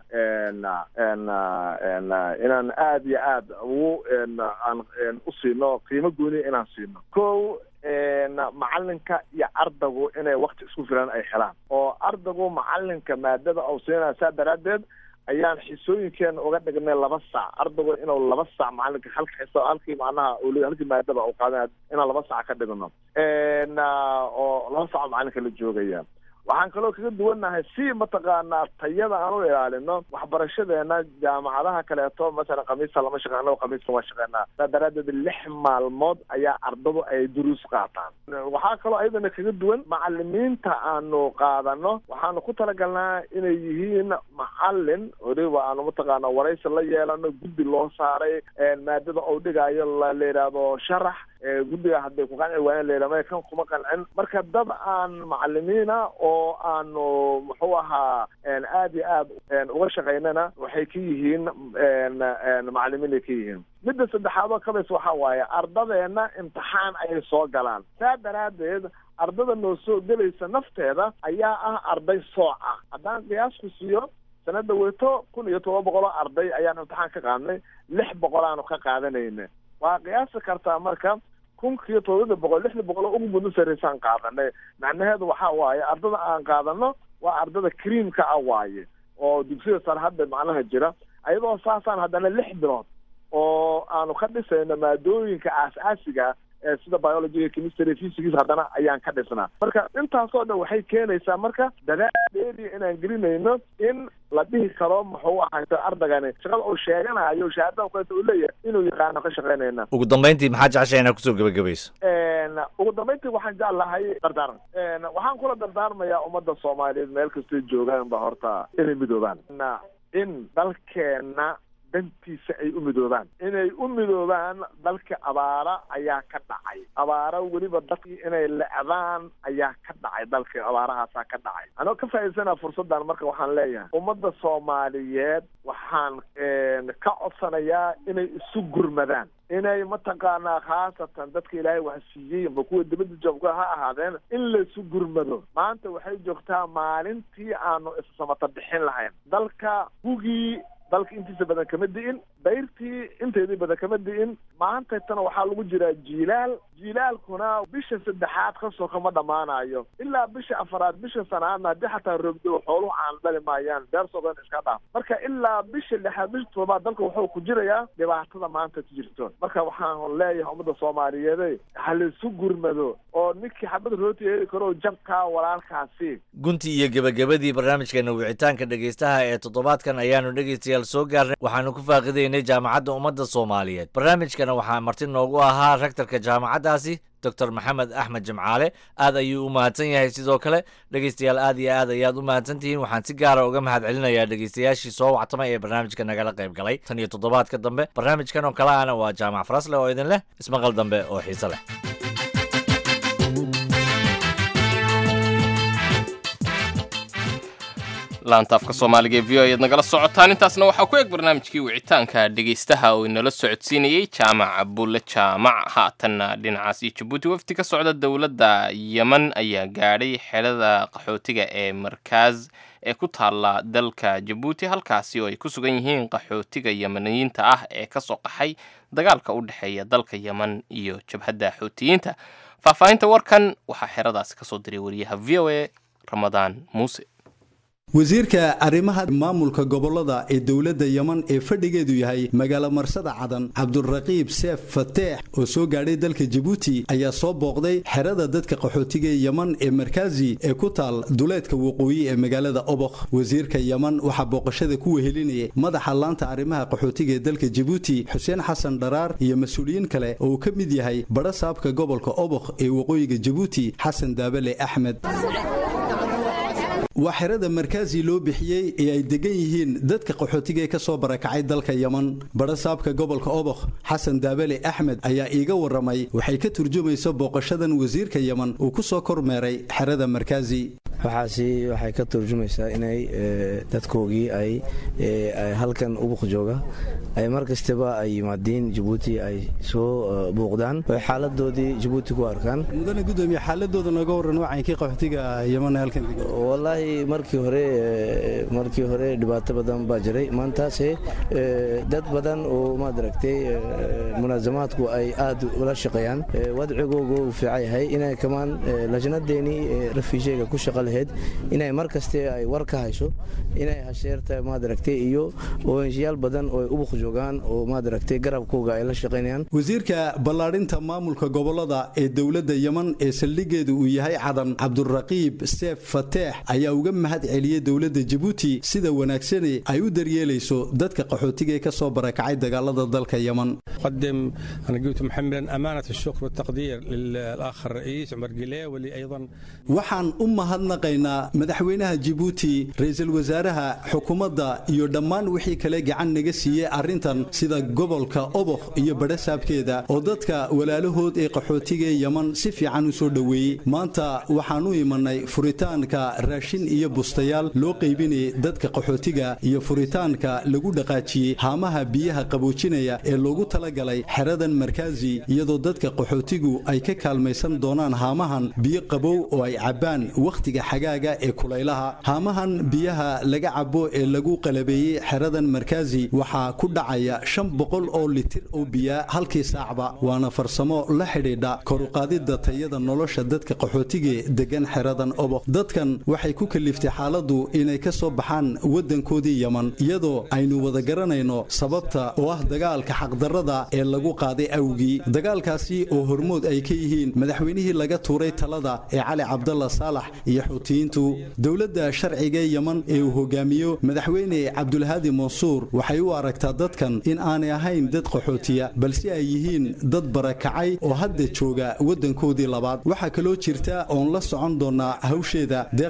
inaan aad iyo aad ugu aan u siino qiimo gooniya inaan siino ko macalinka iyo ardaygu inay wakti isku filan ay helaan oo ardaygu macalinka maadada uu siinaya saa daraaddeed ayaan xisooyinkeena uga dhignay laba saac ardaygu inuu laba saac macalinka halka xiso halkii macnaha halkii maadaba uu qaadanaya inaan laba saac ka dhigno oo laba saac macalinka la joogaya waxaan kaloo kaga duwannahay si mataqaanaa tayada aan u ilaalino waxbarashadeena jaamacadaha kaleeto masalan khamiista lama shaqe annago khamiista waa shaqeynaa saa daraaddeed lix maalmood ayaa ardadu ay duruus qaataan waxaa kaloo ayadana kaga duwan macalimiinta aanu qaadano waxaanu ku talagalnaa inay yihiin macalin weliba aanu mataqaana waraysi la yeelano guddi loo saaray maadada uu dhigaayo la yidhaahdo sharax guddiga hadday ku qanci waayeen layidhahdo kan kuma qancin marka dad aan macalimiina oo aanu muxuu ahaa aad iyo aad uga shaqaynana waxay ka yihiin macalimiin ay ka yihiin midda saddexaad oo kabays waxa waaye ardadeena imtixaan ayay soo galaan saa daraaddeed ardada noo soo gelaysa nafteeda ayaa ah arday sooc ah haddaan qiyaasku siiyo sanada weto kun iyo todoba boqol oo arday ayaan imtixaan ka qaadnay lix boqol aanu ka qaadanayna waa qiyaasi kartaa marka kunkiiyo todobada boqol lixda boqol oo ugu muddo sarreysaan qaadanay macnaheedu waxa waaye ardada aan qaadano waa ardada creamka ah waaye oo dugsida sare hadda macnaha jira ayadoo saasaan haddana lix bilood oo aanu ka dhisayno maadooyinka aas-aasiga ee sida biology chemistry physics haddana ayaan ka dhisnaa marka intaasoo dhan waxay keenaysaa marka dadaal dheeriya inaan gelinayno in la dhihi karo muxuu ahayto ardagani shaqada uu sheeganayo shahaadada kaleeto uu leeyahay inuu yaqaano ka shaqaynayna ugu dambayntii maxaa jeceshay inaad kusoo gebagabayso ugu dambayntii waxaan jeclahay dardaaran waxaan kula dardaarmayaa ummadda soomaaliyeed meel kastay joogaan ba horta inay midoobaan in dalkeenna dantiisa ay u midoobaan inay u midoobaan dalka abaara ayaa ka dhacay abaaro weliba dadkii inay lecdaan ayaa ka dhacay dalka abaarahaasaa ka dhacay anoo ka faa'iidsanaa fursaddan marka waxaan leeyahay ummadda soomaaliyeed waxaan ka codsanayaa inay isu gurmadaan inay mataqaanaa khaasatan dadka ilaahay wax siiyey amba kuwa dibadda joogka ha ahaadeen in laisu gurmado maanta waxay joogtaa maalintii aanu issamata bixin lahayn dalka hugii dalka intiisa badan kama di'in dayrtii inteedii badan kama di'in maantaytana waxaa lagu jiraa jiilaal jiilaalkuna bisha saddexaad kasoo kama dhammaanayo ilaa bisha afaraad bisha sanaadna haddii xataa roogdo xooluhu aan dhali maayaan beersoodan iska dhaaf marka ilaa bisha lixaad bisha toddobaad dalka wuxuu ku jirayaa dhibaatada maanta ku jirto marka waxaan leeyahay ummadda soomaaliyeede ha laisu gurmado oo ninkii xabad rooti heli karo jabkaa walaalkaasi guntii iyo gebagabadii barnaamijkeena wicitaanka dhegaystaha ee toddobaadkan ayaanu dhegaystayaal soo gaarnay waxaanu ku faaqidaynay jaamacadda ummadda soomaaliyeed barnaamijkana waxaa marti noogu ahaa rektorka jaamacaddaasi doctor maxamed axmed jimcaale aad ayuu u mahadsan yahay sidoo kale dhegaystayaal aad iyo aad ayaad u mahadsan tihiin waxaan si gaara uga mahad celinayaa dhegaystayaashii soo wactamay ee barnaamijka nagala qayb galay tan iyo toddobaadka dambe barnaamijkan oo kale ana waa jaamac farasle oo idin leh ismaqal dambe oo xiise leh laanta afka soomaaliga ee v o ayaad nagala socotaan intaasna waxaa ku eg barnaamijkii wicitaanka dhegaystaha oo inala socodsiinayey jaamac bulle jaamac haatanna dhinacaas iyo jabuuti wafdi ka socda dowladda yeman ayaa gaadhay xerada qaxootiga ee markaaz ee ku taalla dalka jabuuti halkaasi oo ay ku sugan yihiin qaxootiga yemaniyiinta ah ee ka soo qaxay dagaalka u dhexeeya dalka yeman iyo jabhadda xuutiyiinta faahfaahinta warkan waxaa xeradaasi kasoo diray wariyaha v o a ramadaan muuse wasiirka arrimaha maamulka gobolada ee dowladda yeman ee fadhigeedu yahay magaalo marsada cadan cabduraqiib seef fateex oo soo gaadhay dalka jabuuti ayaa soo booqday xerada dadka qaxootiga yeman ee markaazi ee ku taal duleedka waqooyi ee magaalada obokh wasiirka yeman waxaa booqashada ku wehelinayay madaxa laanta arrimaha qaxootiga ee dalka jabuuti xuseen xasan dharaar iyo mas-uuliyiin kale oo uu ka mid yahay badha saabka gobolka obokh ee waqooyiga jabuuti xasan daabale axmed waa xerada markaazi loo bixiyey ee ay degan yihiin dadka qaxootiga ee ka soo barakacay dalka yeman badha saabka gobolka obokh xasan daabale axmed ayaa iiga waramay waxay ka turjumaysa booqashadan wasiirka yeman uu ku soo kormeeray xerada markaazi waxaasi waxay ka turjumaysaa inay dadkoogii ay halkan ubuk jooga ay mar kastaba ay yimaadiin jabuuti ay soo buuqdaan oo xaaladoodii jabuuti ku arkaan mudane gudoomiye xaaladooda nooga waran wacankii qaxootiga yeman halkan wallaahi markii hore markii hore dhibaato badan baa jiray maantaase dad badan oo maad aragtay munaasamaadku ay aad ula shaqeeyaan wadcigooga uu fiican yahay inay kamaan lajnadeenii rafiisheega ku shaqa lahayd inay mar kaste ay war ka hayso inay hasheerta maad aragtay iyo oenshiyaal badan oo ubuk joogaan oo maad aragtay garabkooga ay la shaqaynayaan wasiirka ballaadhinta maamulka gobolada ee dowladda yeman ee saldhigeedu uu yahay cadan cabduraqiib seef fateex ayaa uga mahad celiyey dowladda jabuuti sida wanaagsane ay u daryeelayso dadka qaxootiga ee ka soo barakacay dagaalada dalka yeman قدم أنا قلت محمدا أمانة الشكر والتقدير للأخ الرئيس عمر قليه واللي أيضا waxaan u mahadnaqaynaa madaxweynaha jabuuti ra-iisul wasaaraha xukuumadda iyo dhammaan wixii kale gacan naga siiyey arrintan sida gobolka obokh iyo badhasaabkeeda oo dadka walaalahood ee qaxootiga ee yeman si fiican u soo dhoweeyey maanta waxaan u imanay furitaanka raashin iyo bustayaal loo qaybinayay dadka qaxootiga iyo furitaanka lagu dhaqaajiyey haamaha biyaha qaboojinaya ee loogu talagalay xeradan markaazi iyadoo dadka qaxootigu ay ka kaalmaysan doonaan haamahan biyo qabow oo ay cabbaan wakhtiga xagaaga ee kulaylaha haamahan biyaha laga cabo ee lagu qalabeeyey xeradan markaazi waxaa ku dhacaya shan boqol oo litir oo biyaa halkii saacba waana farsamo la xidhiidha koruqaadidda tayada nolosha dadka qaxootige degan xeradan obok dadkan waxay ku kaliftay xaaladdu inay ka soo baxaan waddankoodii yeman iyadoo aynu wada garanayno sababta oo ah dagaalka xaqdarrada ee lagu qaaday awgii dagaalkaasi oo hormood ay ka yihiin madaxweynihii laga tuuray talada ee cali cabdalla saalax iyo xuutiyiintu dowladda sharciga ee yeman ee uu hogaamiyo madaxweyne cabdulhaadi mansuur waxay u aragtaa dadkan in aanay ahayn dad qaxootiya balse ay yihiin dad barakacay oo hadda jooga waddankoodii labaad waxaa kaloo jirta oon la socon doonaa hawsheeda deeq ka kooban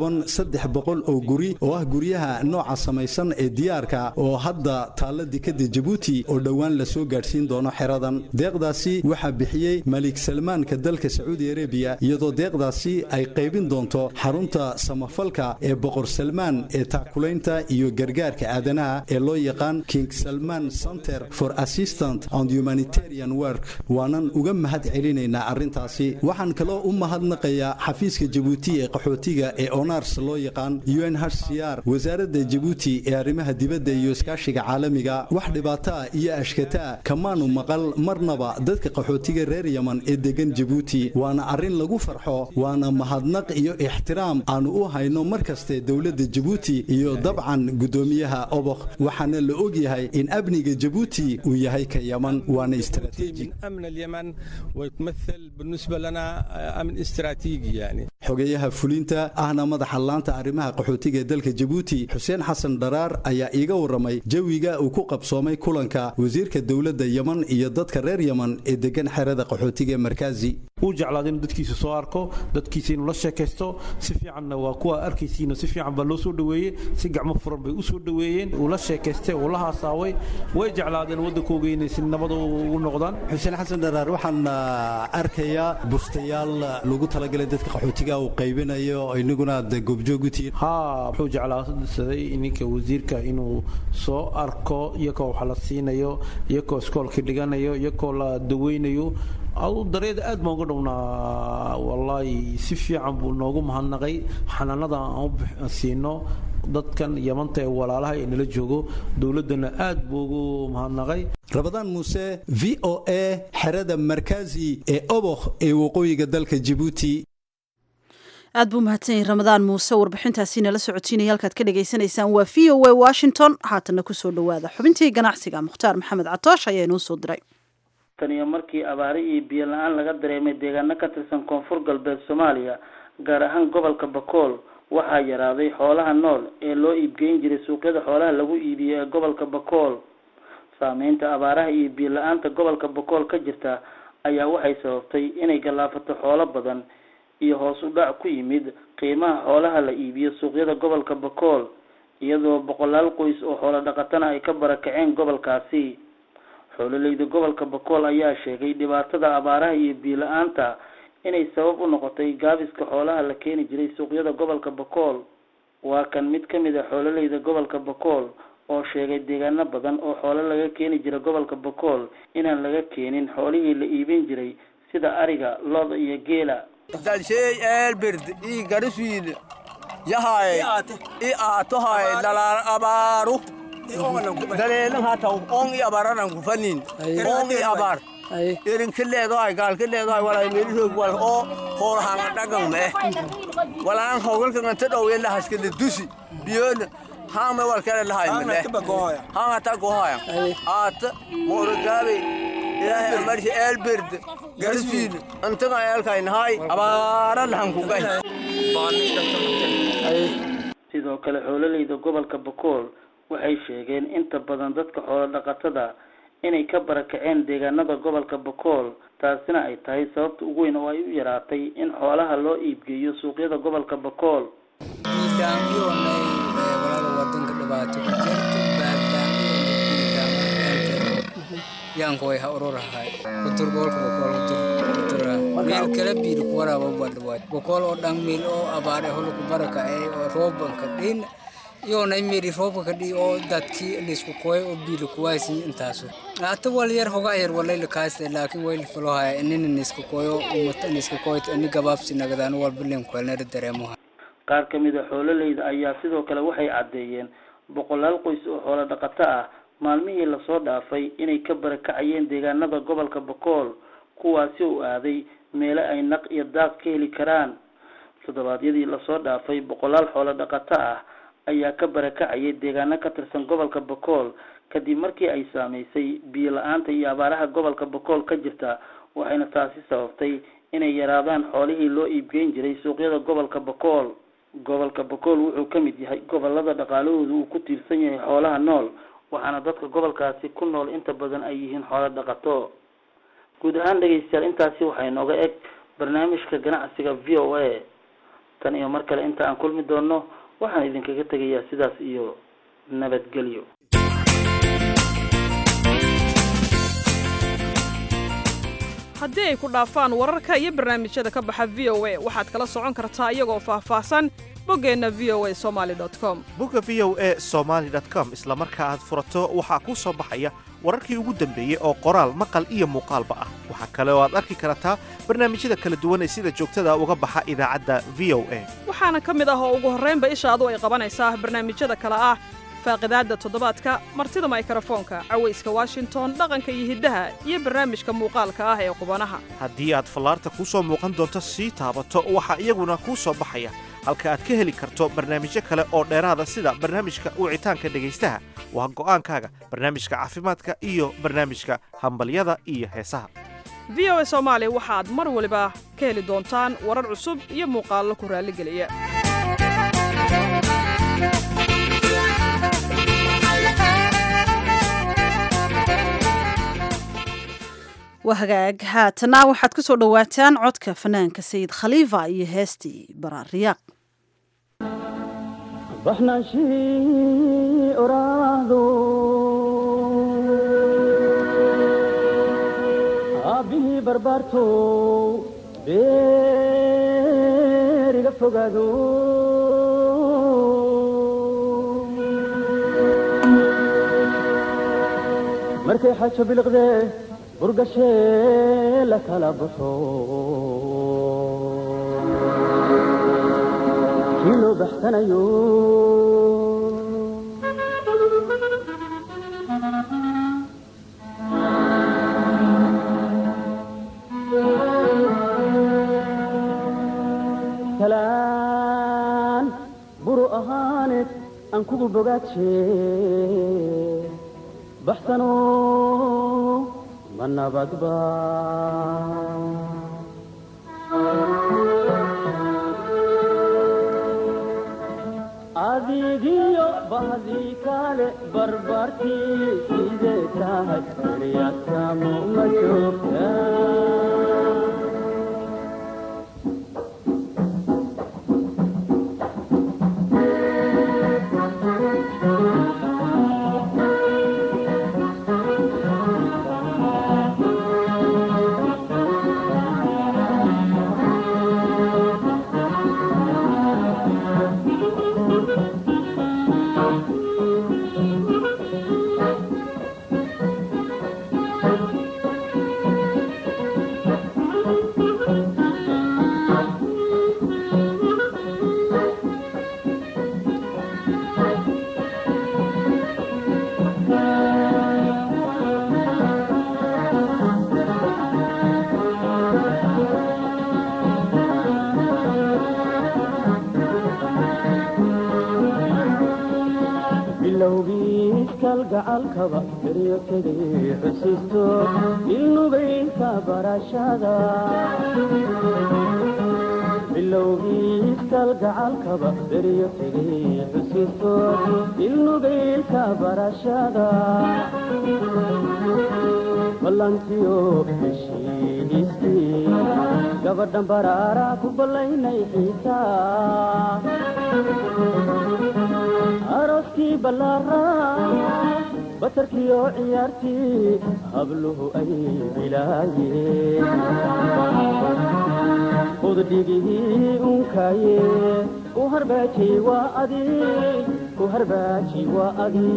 kooban saddex boqol oo guri oo ah guryaha nooca samaysan ee diyaarka oo hadda taalla dekadda jabuuti oo dhowaan la soo gaadhsiin doono xeradan deeqdaasi waxaa bixiyey malik salmaanka dalka sacuudi arabiya iyadoo deeqdaasi ay qaybin doonto xarunta samafalka ee boqor salmaan ee taakulaynta iyo gargaarka aadanaha ee loo yaqaan king salman center for assistant and humanitarian work waanan uga mahad celinaynaa arrintaasi waxaan kaloo u mahadnaqayaa xafiiska jabuuti ee qaxootiga ee onars loo yaqaan unhcr wasaaradda jabuuti ee arrimaha dibadda iyo iskaashiga caalamiga wax dhibaato ah iyo ashkataa kamaanu maqal marnaba dadka qaxootiga reer yaman ee degan jabuuti waana arrin lagu farxo waana mahadnaq iyo ixtiraam aanu u hayno mar kaste dowladda jabuuti iyo dabcan guddoomiyaha obokh waxaana la og yahay in amniga jabuuti uu yahay ka yaman waana استراتيجي من امن اليمن ويتمثل بالنسبه لنا امن استراتيجي يعني xogeyaha fulinta ahna madaxa laanta arrimaha qaxootiga ee dalka jabuuti xuseen xasan dharaar ayaa iiga warramay jawiga uu ku qabsoomay kulanka wasiirka dowladda yeman iyo dadka reer yeman ee degan xerada qaxootiga ee markaazi uu jeclaada inuu dadkiisa soo arko dadkiisa inuu la sheekaysto si fiicanna waa kuwa arkaysiina si fiican baa loo soo dhoweeyey si gacmo furan bay u soo dhoweeyeen uu la sheekaystay uu la haasaaway way jeclaadeen waddankooga inay si nabad ugu noqdaan xuseen xasan dharaar waxaan arkayaa bustayaal lagu talagalay dadka qaxootiga uu qaybinayo inaguna aad goobjoog u tihiin haa wuxuu jeclaasaday ninka wasiirka inuu soo arko iyakoo wax la siinayo iyakoo iskoolka dhiganayo iyakoo la daweynayo adu dareeda aad baan uga dhownaa wallaahi si fiican buu noogu mahadnaqay xanaanada aan siino dadkan yamanta ee walaalaha ee nala joogo dowladdana aad buu ugu mahadnaqay rabadaan muuse v o a xerada markaazi ee obokh ee waqooyiga dalka jabuuti aad buu mahadsan yahay ramadaan muuse warbixintaasi nala socotiinaya halkaad ka dhagaysanaysaan waa v o a washington haatanna kusoo dhowaada xubintii ganacsiga mukhtaar maxamed catoosh ayaa inoo soo diray tan iyo markii abaari iyo biyo la-aan laga dareemay deegaano ka tirsan koonfur galbeed soomaaliya gaar ahaan gobolka bakool waxaa yaraaday xoolaha nool ee loo iibgeyn jiray suuqyada xoolaha lagu iibiyo ee gobolka bakool saameynta abaaraha iyo biyo la-aanta gobolka bakool ka jirta ayaa waxay sababtay inay gallaafato xoolo badan iyo hoos u dhac ku yimid qiimaha xoolaha la iibiyo suuqyada gobolka bakool iyadoo boqolaal qoys oo xoolo dhaqatana ay ka barakaceen gobolkaasi xoololeyda gobolka bakool ayaa sheegay dhibaatada abaaraha iyo biyo la-aanta inay sabab u noqotay gaabiska xoolaha la keeni jiray suuqyada gobolka bakool waa kan mid ka mid a xoololeyda gobolka bakool oo sheegay deegaano badan oo xoolo laga keeni jira gobolka bakool inaan laga keenin xoolihii la iibin jiray sida ariga looda iyo geela dalshay eelbird ii garisuil yahay i aatohay dalaan abaaru daleelan hataw on i abaranan kufanin on i abar irin kileedohay gaal kileedohay walay meelihoog wal oo hoolhanga dhagan mee walaan howgalkanganta dhowyelahaskale dusi biyoona hangme walkele lahay mele hanga tagohaya aata moorogaabe ilaahay amarsi eelbird garisiil antaga eelkaynahay abaara lahankugay sidoo kale xoololeyda gobolka bakool waxay sheegeen inta badan dadka xoolo dhaqatada inay ka barakaceen deegaanada gobolka bakool taasina ay tahay sababta ugu weyn oo ay u yaraatay in xoolaha loo iibgeeyo suuqyada gobolka bakool yankoy ha ururahay kutur golka bokol kutur meel kala biir kuwaraba badwaad bokol oo dhan meel oo abaare holu ku baraka ee oo roobanka dhin yoonay meeri roobka kadhi oo dadkii lisku koy oo biil kuwaasi intaasu ata wal yar hoga yar walay la kaasta laakiin way falo haya inina nisku koyo umata nisku koyta ini gabaabsi nagadaan wal bilen kwelna dareemo qaar ka mid a xoololeyda ayaa sidoo kale waxay caddeeyeen boqolaal qoys oo xoolo dhaqato ah maalmihii lasoo dhaafay inay ka barakacayeen deegaanada gobolka bakool kuwaasi uu aaday meelo ay naq iyo daaq ka heli karaan toddobaadyadii lasoo dhaafay boqolaal xoolo dhaqato ah ayaa ka barakacayay deegaano ka tirsan gobolka bakool kadib markii ay saameysay biyo la-aanta iyo abaaraha gobolka bakool ka jirta waxayna taasi sababtay inay yaraadaan xoolihii loo iibgeyn jiray suuqyada gobolka bakool gobolka bakool wuxuu ka mid yahay gobolada dhaqaalahooda uu ku tiirsan yahay xoolaha nool waxaana dadka gobolkaasi ku nool inta badan ay yihiin xoolo dhaqato guud ahaan dhegeystayaal intaasi waxay nooga eg barnaamijka ganacsiga v o a tan iyo mar kale inta aan kulmi doonno waxaan idinkaga tegayaa sidaas iyo nabadgelyo haddii ay ku dhaafaan wararka iyo barnaamijyada ka baxa v o a waxaad kala socon kartaa iyagoo faahfaahsan boggeenna v o a somali com bogga v o a somaali com isla marka aad furato waxaa kuu soo baxaya wararkii ugu dambeeyey oo qoraal maqal iyo muuqaalba ah waxaa kale oo aad arki kartaa barnaamijyada kala duwan ee sida joogtada uga baxa idaacadda v o a waxaana ka mid ah oo ugu horraynba ishaadu ay qabanaysaa barnaamijyada kale ah faaqidaadda toddobaadka martida maykarafoonka cawayska washington dhaqanka iyo hiddaha iyo barnaamijka muuqaalka ah ee qubanaha haddii aad fallaarta kuu soo muuqan doonto sii taabato waxaa iyaguna kuu soo baxaya halka aad ka heli karto barnaamijyo kale oo dheeraada sida barnaamijka wicitaanka dhegaystaha waa go'aankaaga barnaamijka caafimaadka iyo barnaamijka hambalyada iyo heesaha v o a soomaali waxaad mar waliba ka heli doontaan warar cusub iyo muuqaallo ku raalligeliya waa hagaag haatana waxaad ku soo dhowaataan codka fanaanka sayid khaliifa iyo heestii baraariyaaq baxnaanshii oraahdo aabbihii barbaarto beeriga fogaado markay xajo biliqdee burgashee la kala baxo kii loo baxsanayo talaan buru ahaaneed aan kugu bogaaje baxsano ma nabadba adigiyo bahdii kale barbartii sidee tahay eryasamo ma joogta gacalkaba eryo tegay xusiisto ilnugaynka barashada bilowgiiskal gacalkaba eryo tegay xusiisto ilnugaynka barashada ballantiyo heshiistii gabadhan baraara ku ballaynay xiisaa aroskii ballaaraa batarkiyo ciyaartii habluhu ay bilaayeen udhigihii unkaaye ku harbaaji waa adi ku harbaaji waa adi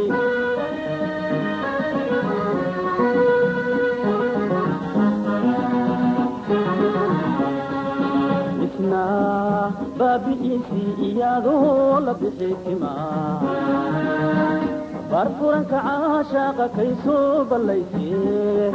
isna baabi'iisii iyadoo la bixi timaa barfuranka caashaaqa kay soo ballaysee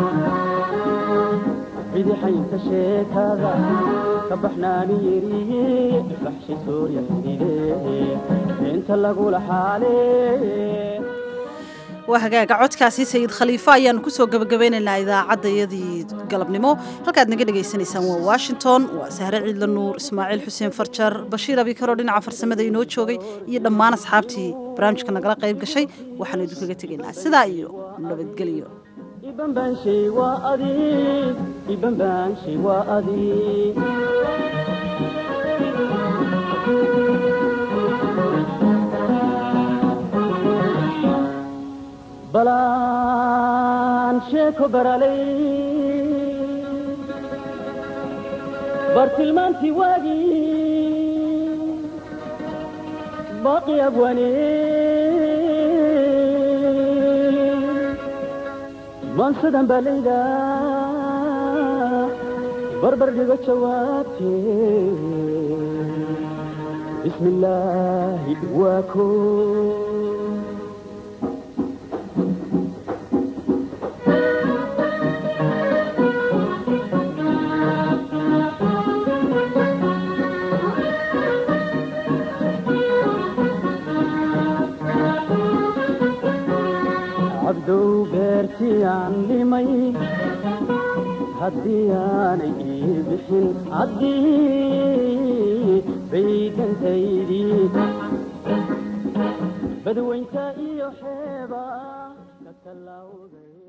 bidixaynta sheekada ka baxnaani yeriye baxshi soorya xididee inta lagula xaalee waa hagaaga codkaasi sayid khaliifo ayaannu ku soo gebagabeynaynaa idaacaddayadii galabnimo halkaad naga dhegaysanaysaan waa washington waa sahre ciidla nuur ismaaciil xuseen farjar bashiir abikaro dhinaca farsamada inoo joogay iyo dhammaan asxaabtii barnaamijka nagala qayb gashay waxaanu idinkaga tegaynaa sidaa iyo nabadgelyo ibambaanshay waa adi ibambaanshay waa adi balaan sheeko baralay bartilmaantii waagii baaqi abwane maansadan baalayda barbar dhigo jawaabtee bismi illaahi waa koo cabdow beertii aan dhimay haddii aanay ii bixin haddii baydantaydii badweynta iyo xeeba ka tallawday